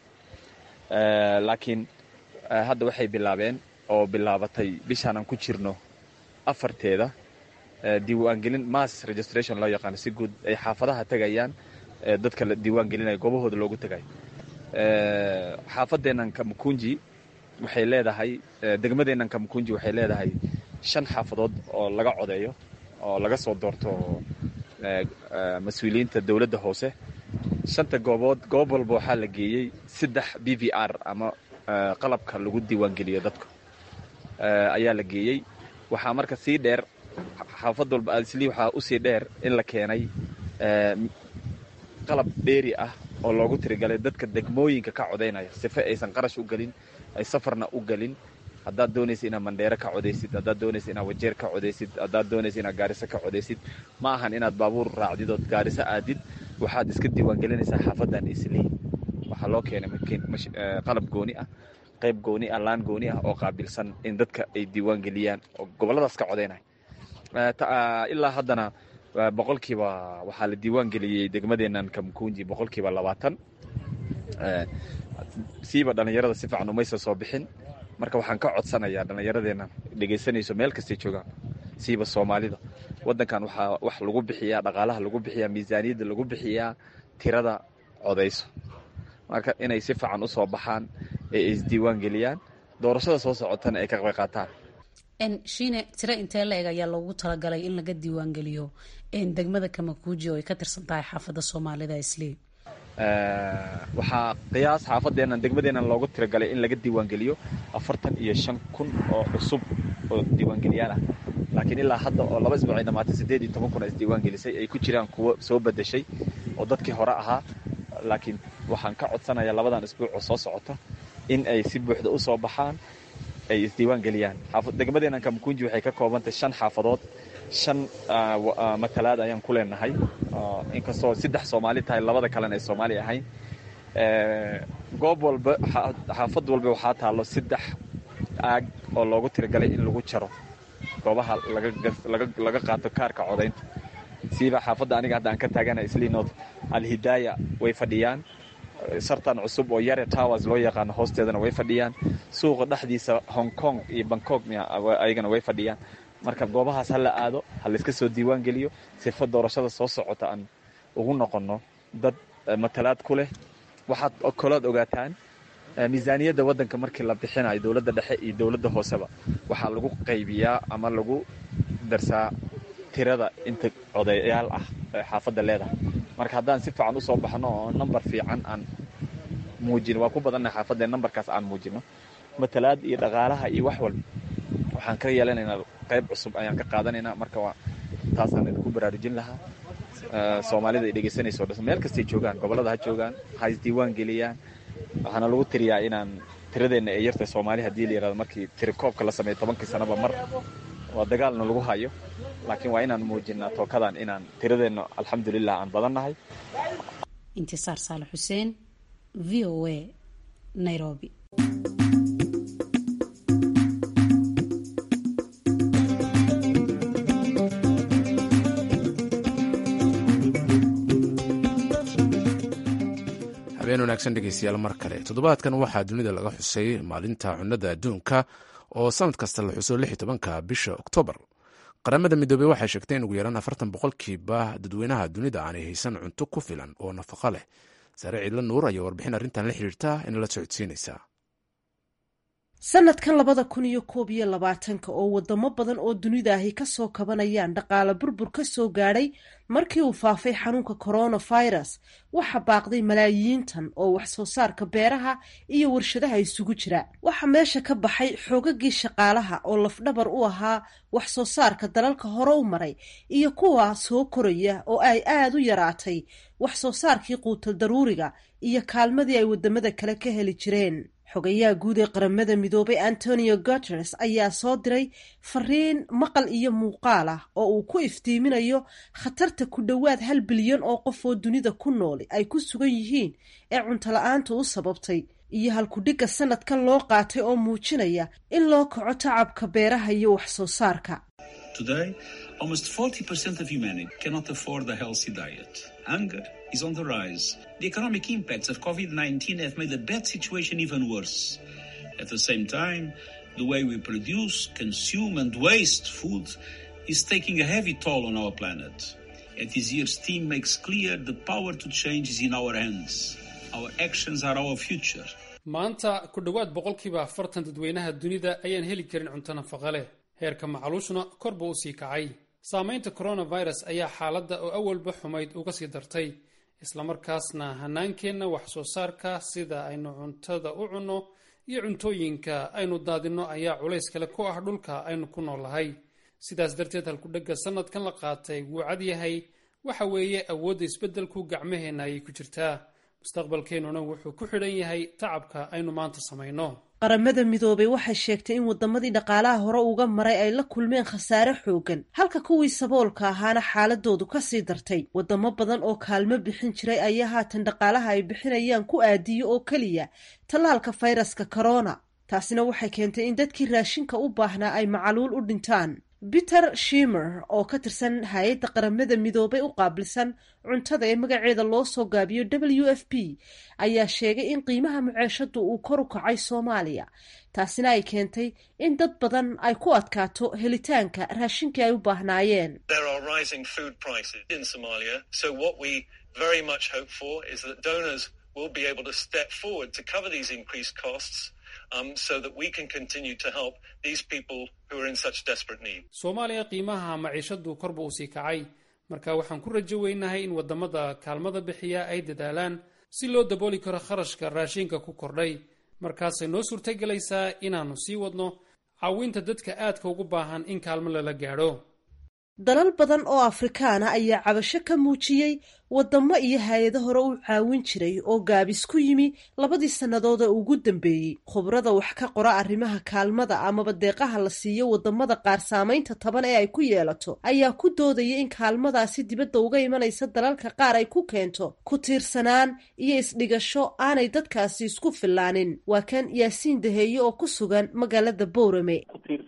Speaker 20: laakiin hadda waxay bilaabeen oo bilaabatay bishaan aan ku jirno afarteeda diiwaangelin mass registration loo yaqaano si guud ay xaafadaha tegayaan dadka la diiwaan gelinaya goobahooda loogu tegayo xaafadeennan kamukunji waxay leedahay degmadeennan kamukunji waxay leedahay shan xaafadood oo laga codeeyo oo laga soo doorto mas-uuliyiinta dowladda hoose shanta goobood goob walba waxaa la geeyey saddex b v r ama qalabka lagu diiwaangeliyo dadka ayaa la geeyey waxaa marka sii dheer xaafad walba aslii waxaa usii dheer in la keenay qalab dheeri ah oo loogu tirigalay dadka degmooyinka ka codaynaya sife aysan qarash u gelin ay safarna u gelin haddaad doonaysa inaad mandheere ka codaysid haddaad doonaysa inaad wajeer ka codaysid haddaad doonaysa inaad gaariso ka codaysid ma ahan inaad baabuur raacdid ood gaariso aadid waxaad iska diiwaangelinaysaa xaafadan islii waxaa loo keenay qalab gooni ah qayb gooni ah laan gooni ah oo qaabilsan in dadka ay diiwaan geliyaan oo gobolladaas ka codaynaya ilaa haddana boqolkiiba waxaa la diiwaan geliyey degmadeennan kamkunji boqolkiiba labaatan siiba dhallinyarada si fiican umaysa soo bixin marka waxaan ka codsanayaa dhallinyaradeennan dhegaysanayso meel kastay joogaan siiba soomaalida waddankan waxaa wax lagu bixiyaa dhaqaalaha lagu bixiyaa miisaaniyadda lagu bixiyaa tirada codayso marka inay si fiican usoo baxaan ee ay isdiiwaan geliyaan doorashada soo socotana ay ka qayb qaataan
Speaker 19: shiine tiro intee la eg ayaa loogu talagalay in laga diiwaangeliyo degmada kamakuuji oo ay ka tirsan tahay xaafadda soomaalida islii
Speaker 20: waxaa qiyaas xaafadeennan degmadeennan loogu tiragalay in laga diiwaangeliyo afartan iyo shan kun oo cusub oo diiwaangeliyaal ah laakiin ilaa hadda oo laba isbuuc ay dhamaatay siddeed iyo toban kun isdiiwaangelisay ay ku jiraan kuwo soo bedeshay oo dadkii hore ahaa laakiin waxaan ka codsanayaa labadan isbuuc oo soo socota in ay si buuxda u soo baxaan ay isdiiwaan geliyaan degmadeennan kamkunji waxay ka koobantahay shan xaafadood shan matalaad ayaan ku leenahay inkastoo saddex soomaali tahay labada kalena ay soomaali ahayn goob walba xaafad walba waxaa taallo saddex aag oo loogu tiragalay in lagu jaro goobaha laga qaato kaarka codaynta siiba xaafadda aniga hadda aan ka taagana isliinod alhidaaya way fadhiyaan sartan cusub oo yare towers loo yaqaano hoosteedana way fadhiyaan suuqa dhexdiisa hong kong iyo bangkok ayagana way fadhiyaan marka goobahaas ha la aado ha layska soo diiwaan geliyo sifa doorashada soo socota aan ugu noqonno dad matalaad ku leh waxaad kolood ogaataan miisaaniyadda waddanka markii la bixinayo dowladda dhexe iyo dowladda hooseba waxaa lagu qaybiyaa ama lagu darsaa tirada inta codayaal ah ee xaafadda leedahay marka haddaan si fiican usoo baxno oo nambar fiican aan muujino waa ku badannaha xaafadda nambarkaas aan muujino matalaad iyo dhaqaalaha iyo wax walba waxaan ka yeelanaynaa qayb cusub ayaan ka qaadanaynaa marka waa taasaan idinku baraarujin lahaa soomaalida ay dhegaysanayso dhan meel kastay joogaan gobollada ha joogaan ha isdiiwaan geliyaan waxaana lagu tiriyaa inaan tiradeenna ee yartay soomaali haddii la yirahdo markii tirikoobka la sameeyo tobankii sanaba mar waa dagaalna lagu hayo laakiin waa inaan muujinaa tookadan inaan tiradeenna alxamdulilah aan badannahay
Speaker 19: intisaar saale xuseen v o a nairobi
Speaker 1: habeen wanaagsan dhegeystayaal mar kale toddobaadkan waxaa dunida laga xusay maalinta cunnada adduunka oo sanad kasta la xuso lix iyo tobanka bisha oktoobar qaramada midoobey waxay sheegtay in ugu yaraan afartan boqolkiiba dadweynaha dunida aanay haysan cunto ku filan oo nafaqo leh saare ciidla nuur ayaa warbixin arrintan la xiriirta inala socodsiinaysaa
Speaker 21: sanadkan labada kun iyo koob iyo labaatanka oo wadamo badan oo dunida ahi kasoo kabanayaan dhaqaale burbur ka soo gaadhay markii uu faafay xanuunka coronavirus waxa baaqday malaayiintan oo wax soo saarka beeraha iyo warshadaha isugu jira waxaa meesha ka baxay xoogagii shaqaalaha oo lafdhabar u ahaa wax soo saarka dalalka hore u maray iyo kuwa soo koraya oo ay aada u yaraatay wax soo saarkii quutal daruuriga iyo kaalmadii ay wadamada kale ka heli jireen xogayaha guud ee qaramada midoobay antonio guteres ayaa soo diray fariin maqal iyo muuqaal ah oo uu ku iftiiminayo khatarta ku dhowaad hal bilyan oo qof oo dunida ku nool ay ku sugan yihiin ee cuntola-aanta u sababtay iyo halkudhigga sanadkan loo qaatay oo muujinaya in loo kaco tacabka beeraha iyo wax soo saarka
Speaker 22: is on the rise. The economic impacts of COVID-19 have made the bad situation even worse. At the same time, the way we produce, consume and waste food is taking a heavy toll on our planet. At this year's theme makes clear the power to change is in our hands. Our actions are our future.
Speaker 23: maanta ku dhowaad boqolkiiba afartan dadweynaha dunida ayaan heli karin cunto nafaqa leh heerka macaluushna kor buu usii kacay saamaynta coronavirus ayaa xaaladda oo awalba xumayd uga sii dartay islamarkaasna hanaankeenna wax soo saarka sida aynu cuntada u cunno iyo cuntooyinka aynu daadinno ayaa culays kale ku ah dhulka aynu ku noolahay sidaas darteed halkudhegga sanadkan la qaatay wuu cad yahay waxa weeye awoodda isbeddelku gacmaheenna ayay ku jirtaa mustaqbalkeennuna wuxuu ku xidhan yahay tacabka aynu maanta samayno
Speaker 21: qaramada midoobay waxay sheegtay in wadamadii dhaqaalaha hore uga maray ay la kulmeen khasaare xoogan halka kuwii saboolka ahaana xaaladoodu kasii dartay wadamo badan oo kaalmo bixin jiray ayaa haatan dhaqaalaha ay bixinayaan ku aadiyo oo keliya tallaalka fayraska corona taasina waxay keentay in dadkii raashinka u baahnaa ay macaluul u dhintaan peter shimer oo ka tirsan hay-adda qaramada midoobay u qaabilsan cuntada ee magaceeda loo soo gaabiyo w f p ayaa sheegay in qiimaha muceeshadu uu kor u kacay soomaaliya taasina ay keentay in dad badan ay ku adkaato helitaanka raashinkii ay u baahnaayeen
Speaker 23: soomaaliya qiimaha maciishadu korba uu sii kacay marka waxaan ku rajo weynahay in wadamada kaalmada bixiya ay dadaalaan si loo dabooli karo kharashka raashinka ku kordhay markaasay noo suurtagelaysaa inaannu sii wadno caawinta dadka aadka ugu baahan in kaalmo lala gaadho
Speaker 21: dalal badan oo afrikaana ayaa cabasho ka muujiyey wadamo iyo hay-ado hore u caawin jiray oo gaabis ku yimi labadii sannadood ee ugu dambeeyey khubrada wax ka qora arrimaha kaalmada amaba deeqaha la siiyo wadamada qaar saamaynta taban ee ay ku yeelato ayaa ku doodaya in kaalmadaasi dibadda uga imanaysa dalalka qaar ay ku keento ku tiirsanaan iyo isdhigasho aanay dadkaasi isku filaanin waa kan yaasiin daheeye oo ku sugan magaalada boorame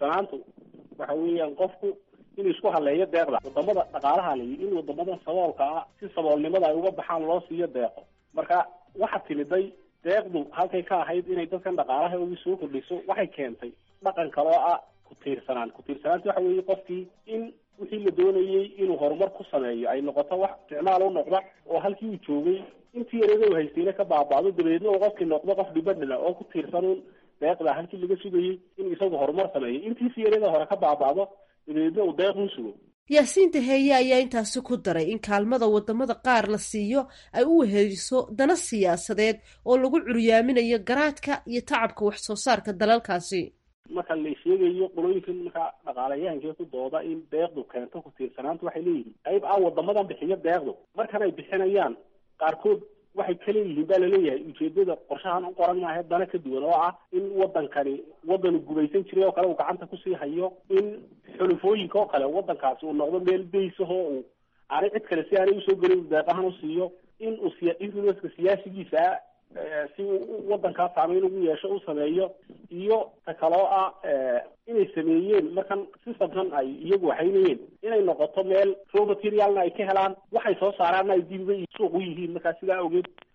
Speaker 24: inuu isku haleeyo deeqda wadamada dhaqaalaha la yidhi in wadamada saboolka ah si saboolnimada ay uga baxaan loo siiyo deeqo marka waxa timiday deeqdu halkay ka ahayd inay dadkan dhaqaalaha ugu soo kordhiso waxay keentay dhaqan kaloo ah ku tiirsanaan ku tiirsanaanta waxa weeye qofkii in wixii la doonayey inuu horumar ku sameeyo ay noqoto wax isticmaal u noqda oo halkii uu joogay intii yareeda u haystayna ka baabaado dabadeedna uu qofkii noqdo qof dhibadhila oo ku tiirsanuun deeqda halkii laga sugayey inuu isagu horumar sameeyo intiisi yareeda hore ka baabaado dabadeedna uu deeq u sugo
Speaker 21: yaasiin daheeye ayaa intaasi ku daray in kaalmada wadamada qaar la siiyo ay u weheliso dana siyaasadeed oo lagu curyaaminayo garaadka iyo tacabka wax soo saarka dalalkaasi
Speaker 24: marka la sheegayo qolooyinkan markaa dhaqaalayahankee ku dooda in deeqdu keento ku tiirsanaanta waxay leeyihiin qayb ah wadamadan bixiyo deeqdu markan ay bixinayaan qaarkood waxay ka leeyihiin baa laleeyahay ujeedada qorshahan u qoran maaha dana ka duwan oo ah in wadankani wadanu gumaysan jiray oo kale uu gacanta kusii hayo in xulufooyinka oo kale wadankaasi uu noqdo meel baysahoo uu aanay cid kale si aanay usoo gelin deeqahan u siiyo in uu siya influenska siyaasigiisa si uu wadankaa saameyn ugu yeesho u sameeyo iyo ta kaloo ah inay sameeyeen markan systemkan ay iyagu waxaynayeen inay noqoto meel raw materialna ay ka helaan waxay soo saaraanna ay dibiba suuq u yihiin markaa sidaa awgeed ay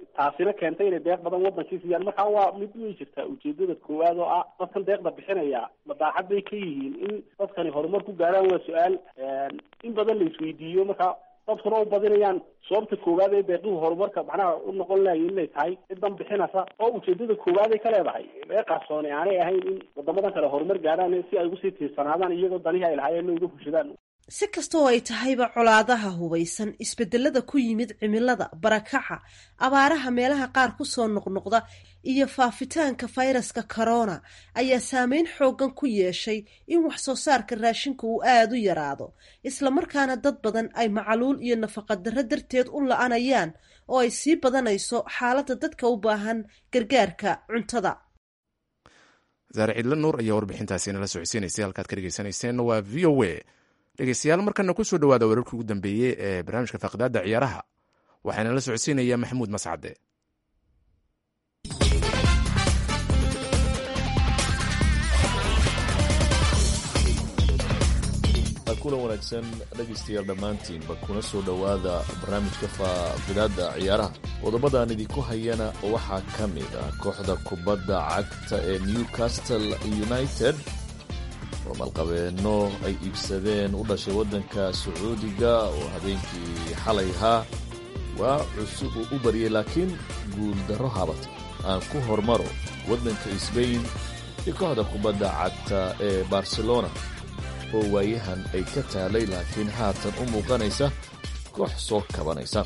Speaker 24: taasina keentay inay deeq badan wadankii siiyaan marka waa mid way jirtaa ujeedada koowaad oo ah dadkan deeqda bixinaya madaaxad bay ka yihiin in dadkani horumar ku gaaraan waa su-aal in badan la isweydiiyo marka dadkuna u badinayaan sababta koowaad ee deeqihu horumarka macnaha u noqon lahay inay tahay cidan bixinaysa oo ujeedada koowaad ay ka leedahay ee qarsooni aanay ahayn in wadamadan kale horumar gaaraan si ay ugusii tiirsanaadaan iyagoo danihii ay lahaayeen uga fushadaan
Speaker 21: si kastoo ay tahayba colaadaha hubaysan isbedelada ku yimid cimilada barakaca abaaraha meelaha qaar kusoo noqnoqda iyo faafitaanka fayraska corona ayaa saameyn xoogan ku yeeshay in wax soo saarka raashinka uu aada u yaraado islamarkaana dad badan ay macaluul iyo nafaqadarro darteed u la-anayaan oo ay sii badanayso xaaladda dadka u baahan gargaarka cuntada
Speaker 1: saare ciidla nuur ayaa warbixintaasi nala socodsiinaysay halkaad ka dhegeysanayseen waa v o a dhegeystayaal markana kusoo dhawaada wararkii ugu dambeeyey ee barnaamijka faaqidaada ciyaaraha waxaana la socodsiinaya maxamuud mascade
Speaker 2: kulan wanaagsan dhegaystayaal dhammaantiinba kuna soo dhowaada barnaamijka faaqidaada ciyaaraha qodobadaan idinku hayana waxaa ka mid ah kooxda kubadda cagta ee newcastle united oo malqabeenno ay iibsadeen u dhashay waddanka sacuudiga oo habeenkii xalay ahaa waa cusub uu u baryay laakiin guuldarro habata aan ku hormaro waddanka sbain iyo kooxda kubadda cagta ee barcelona oo waayahan ay ka taalay laakiin haatan u muuqanaysa koox soo kabanaysa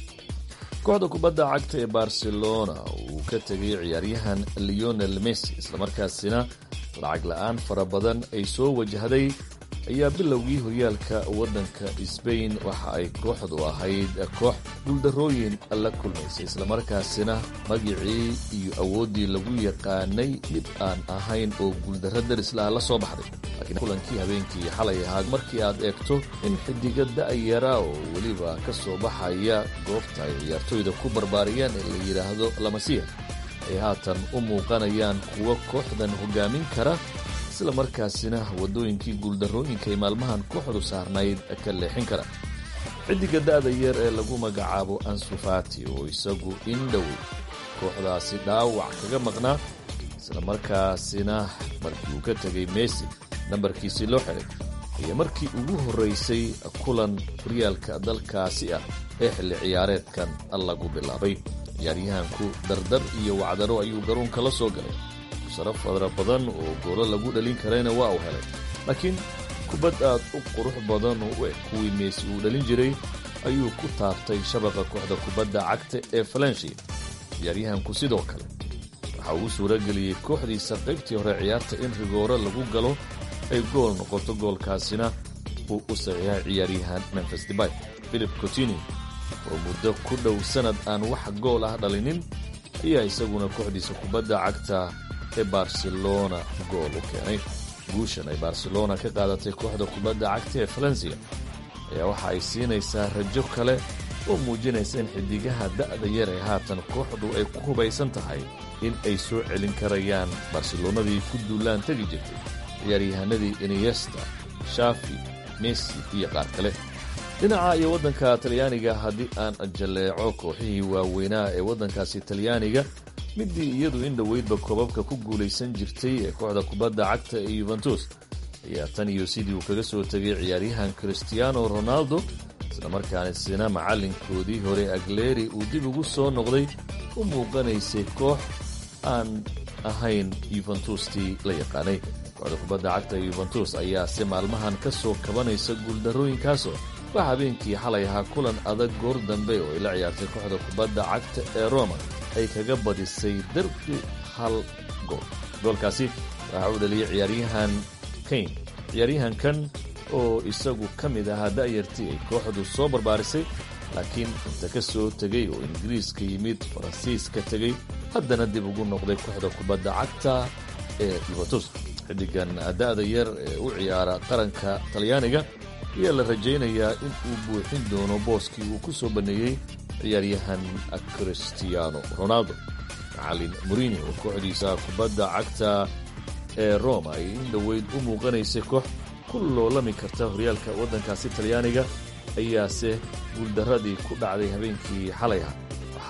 Speaker 2: kooxda kubadda cagta ee barcelona uu ka tegay ciyaaryahan leonel messi islamarkaasina lacag la-aan fara badan ay soo wajahday ayaa bilowgii horyaalka waddanka sbain waxa ay kooxdu ahayd koox guuldarrooyin la kulmaysay islamarkaasina magicii iyo awooddii lagu yaqaanay mid aan ahayn oo guuldarro darislaha la soo baxday laakiin kulankii habeenkii xalay ahaad markii aad eegto in xidiga da-yara oo weliba ka soo baxaya goobta ay ciyaartooyda ku barbaariyaan ee la yidhaahdo lamasiya ay haatan u muuqanayaan kuwo kooxdan hogaamin kara isla markaasina waddooyinkii guuldarrooyinka ay maalmahan kooxdu saarnayd ka leexin kara xidiga da-da yar ee lagu magacaabo ansufati oo isagu in dhowey kooxdaasi dhaawac kaga maqnaa isla markaasina markii uu ka tegay messi nambarkiisii loo xiray ayaa markii ugu horraysay kulan horyaalka dalkaasi ah ee xilli ciyaareedkan lagu bilaabay ciyaaryahanku dardar iyo wacdaro ayuu garoonka la soo galay saro fadra badan oo goolo lagu dhalin karayna waa uu helay laakiin kubad aad u qurux badan oo u eg kuwii meesi uu dhalin jiray ayuu ku taabtay shabaqa kooxda kubadda cagta ee falanshi ciyaaryahanku sidoo kale waxa uu suurageliyey kooxdiisa qaybtii hore ciyaarta in rigooro lagu galo ay gool noqoto goolkaasina uu u saxiixay ciyaaryahan memfis debay philip cotini oo muddo ku dhow sannad aan wax gool ah dhalinin ayaa isaguna kooxdiisa kubadda cagta ee barcelona gool u keenay guushan ay barcelona ka qaadatay kooxda kubadda cagta ee falensiya ayaa waxa ay siinaysaa rajo kale oo muujinaysa in xidigaha da'da yar ee haatan kooxdu ay ku hubaysan tahay in ay soo celin karayaan barcelonadii ku duulaan tegi jirtay ciyaaryahanadii iniyesta shafi messi iyo qaar kale dhinaca iyo waddanka talyaaniga haddii aan jalleeco kooxihii waaweynaa ee waddankaasi talyaaniga midii iyadu in dhoweydba koobabka ku guulaysan jirtay ee kooxda kubadda cagta ee yuventus ayaa tan iyo sidii uu kaga soo tegay ciyaaryahan christiano ronaldo islamarkaana sina macallinkoodii hore agleri uu dib ugu soo noqday u muuqanaysay koox aan ahayn yuventustii la yaqaanay kooxda kubadda cagta ee yuventus ayaa si maalmahan ka soo kabanaysa guuldarrooyinkaasoo wax habeenkii xalay ahaa kulan adag goor dambe oo ay la ciyaartay kooxda kubadda cagta ee roma ay kaga badisay darbi hal gool goolkaasi waxa uu dhaliyey ciyaaryahan kane ciyaaryahankan oo isagu ka mid ahaa da'yartii ay kooxdu soo barbaarisay laakiin inta ka soo tegay oo ingiriiska yimid faransiiska tegey haddana dib ugu noqday kooxda kubadda cagta ee yuventus xiddigan da'da yar ee u ciyaara qaranka talyaaniga ayaa la rajaynayaa in uu buuxin doono booskii uu ku soo banneeyey ciyaaryahan christiano ronaldo macallin murini oo kooxdiisa kubadda cagta ee roma ay in dhoweyd u muuqanaysay koox ku loolami karta horyaalka waddankaasi talyaaniga ayaase guuldarradii ku dhacday habeenkii xalay ah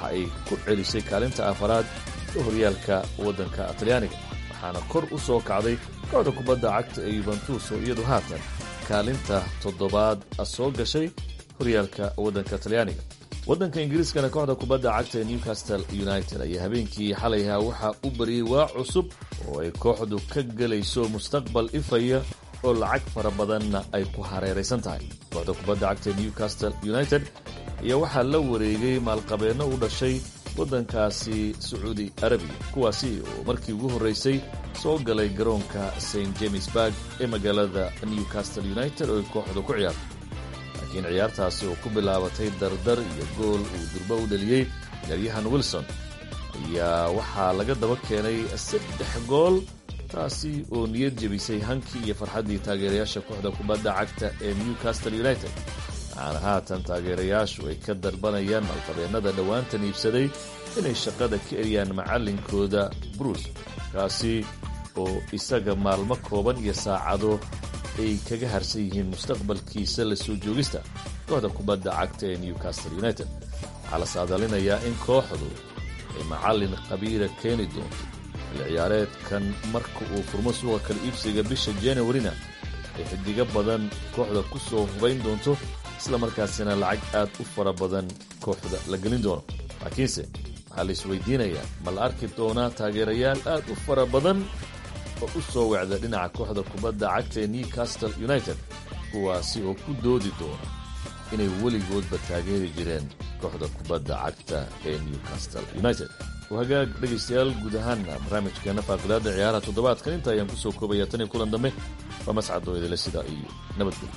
Speaker 2: waxa ay ku celisay kaalinta afaraad ee horyaalka waddanka talyaaniga waxaana kor u soo kacday kooxda kubadda cagta ee yubentus oo iyadu haatan kaalinta toddobaad soo gashay horyaalka waddanka talyaaniga waddanka ingiriiskana kooxda kubadda cagta ee newcastle united ayaa habeenkii xalayha waxaa u bariyey waa cusub oo ay kooxdu ka gelayso mustaqbal ifaya oo lacag fara badanna ay ku hareeraysan tahay kooxda kubadda cagta ee newcastle united ayaa waxaa la wareegay maalqabeenno u dhashay waddankaasi sacuudi arabiya kuwaasi oo markii ugu horraysay soo galay garoonka st james barg ee magaalada newcastle united oo ay kooxdu ku ciyaarto laakiin ciyaartaasi oo ku bilaabatay dardar iyo gool uu durbo u dhaliyey ciyaaryahan wilson ayaa waxaa laga daba keenay saddex gool taasi oo niyad jebisay hankii iyo farxaddii taageerayaasha kooxda kubadda cagta ee newcastle united waxaana haatan taageerayaashu ay ka dalbanayaan malqabeennada dhowaantan iibsaday inay shaqada ka eriyaan macallinkooda bruce kaasi oo isaga maalmo kooban iyo saacado ay kaga harsan yihiin mustaqbalkiisa la soo joogista kooxda kubadda cagta ee newcastle united waxaa la saadalinayaa in kooxdu ay macallin qabiila keeni doonto xilli ciyaareedkan marka uu furmo suuqa kala iibsiga bisha januarina ay xidigo badan kooxda ku soo hubayn doonto isla markaasina lacag aad u fara badan kooxda la gelin doono laakiinse waxaa la isweydiinayaa ma la arki doonaa taageerayaal aad u fara badan oo u soo wecda dhinaca kooxda kubadda cagta ee newcastle united kuwaasi oo ku doodi doona inay weligoodba taageeri jireen kooxda kubadda cagta ee newcastle united hagaag dhegaystayaal guud ahaana barnaamijkeena faaqidaada ciyaaraha toddobaadkan inta ayaan kusoo koobaya tan iyo kulan dambe waa mascadoo idile sidaa iyo nabadgelyo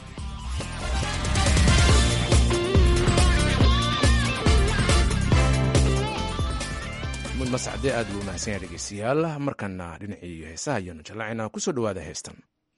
Speaker 1: mud mascade aad buu umahadsan yahay dhegeystayaal markana dhinacii heesaha ayaanu jallacayna kusoo dhowaada heestan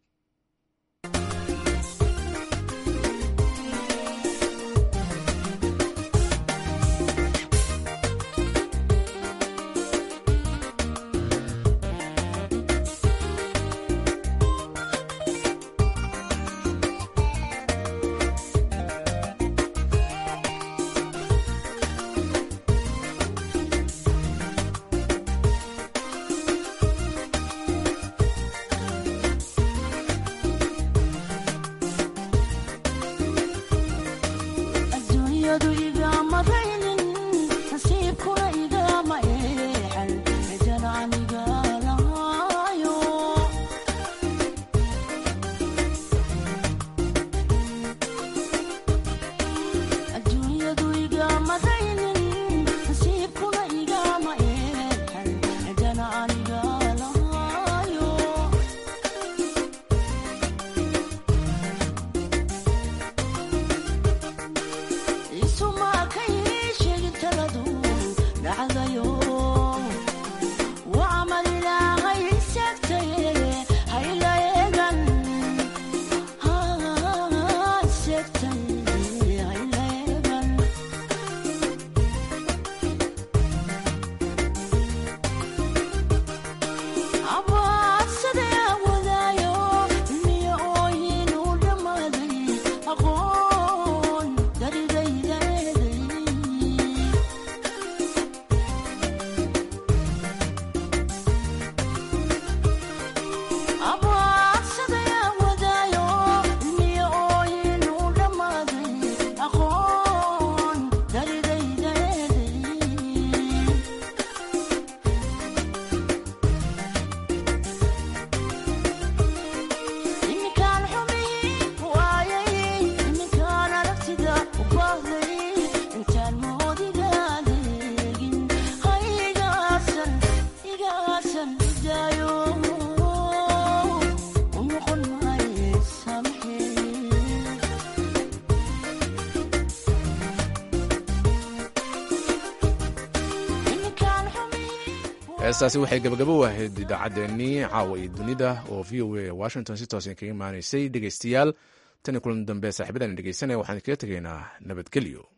Speaker 1: heestaasi waxay gabagabo u ahayd idaacaddeenii caawa iyo dunida oo v o a washington si toosan kaga imaanaysay dhegaystayaal tan iyo kulan dambe saaxiibadan dhegeysanaya waxaan kaga tegaynaa nabadgelyo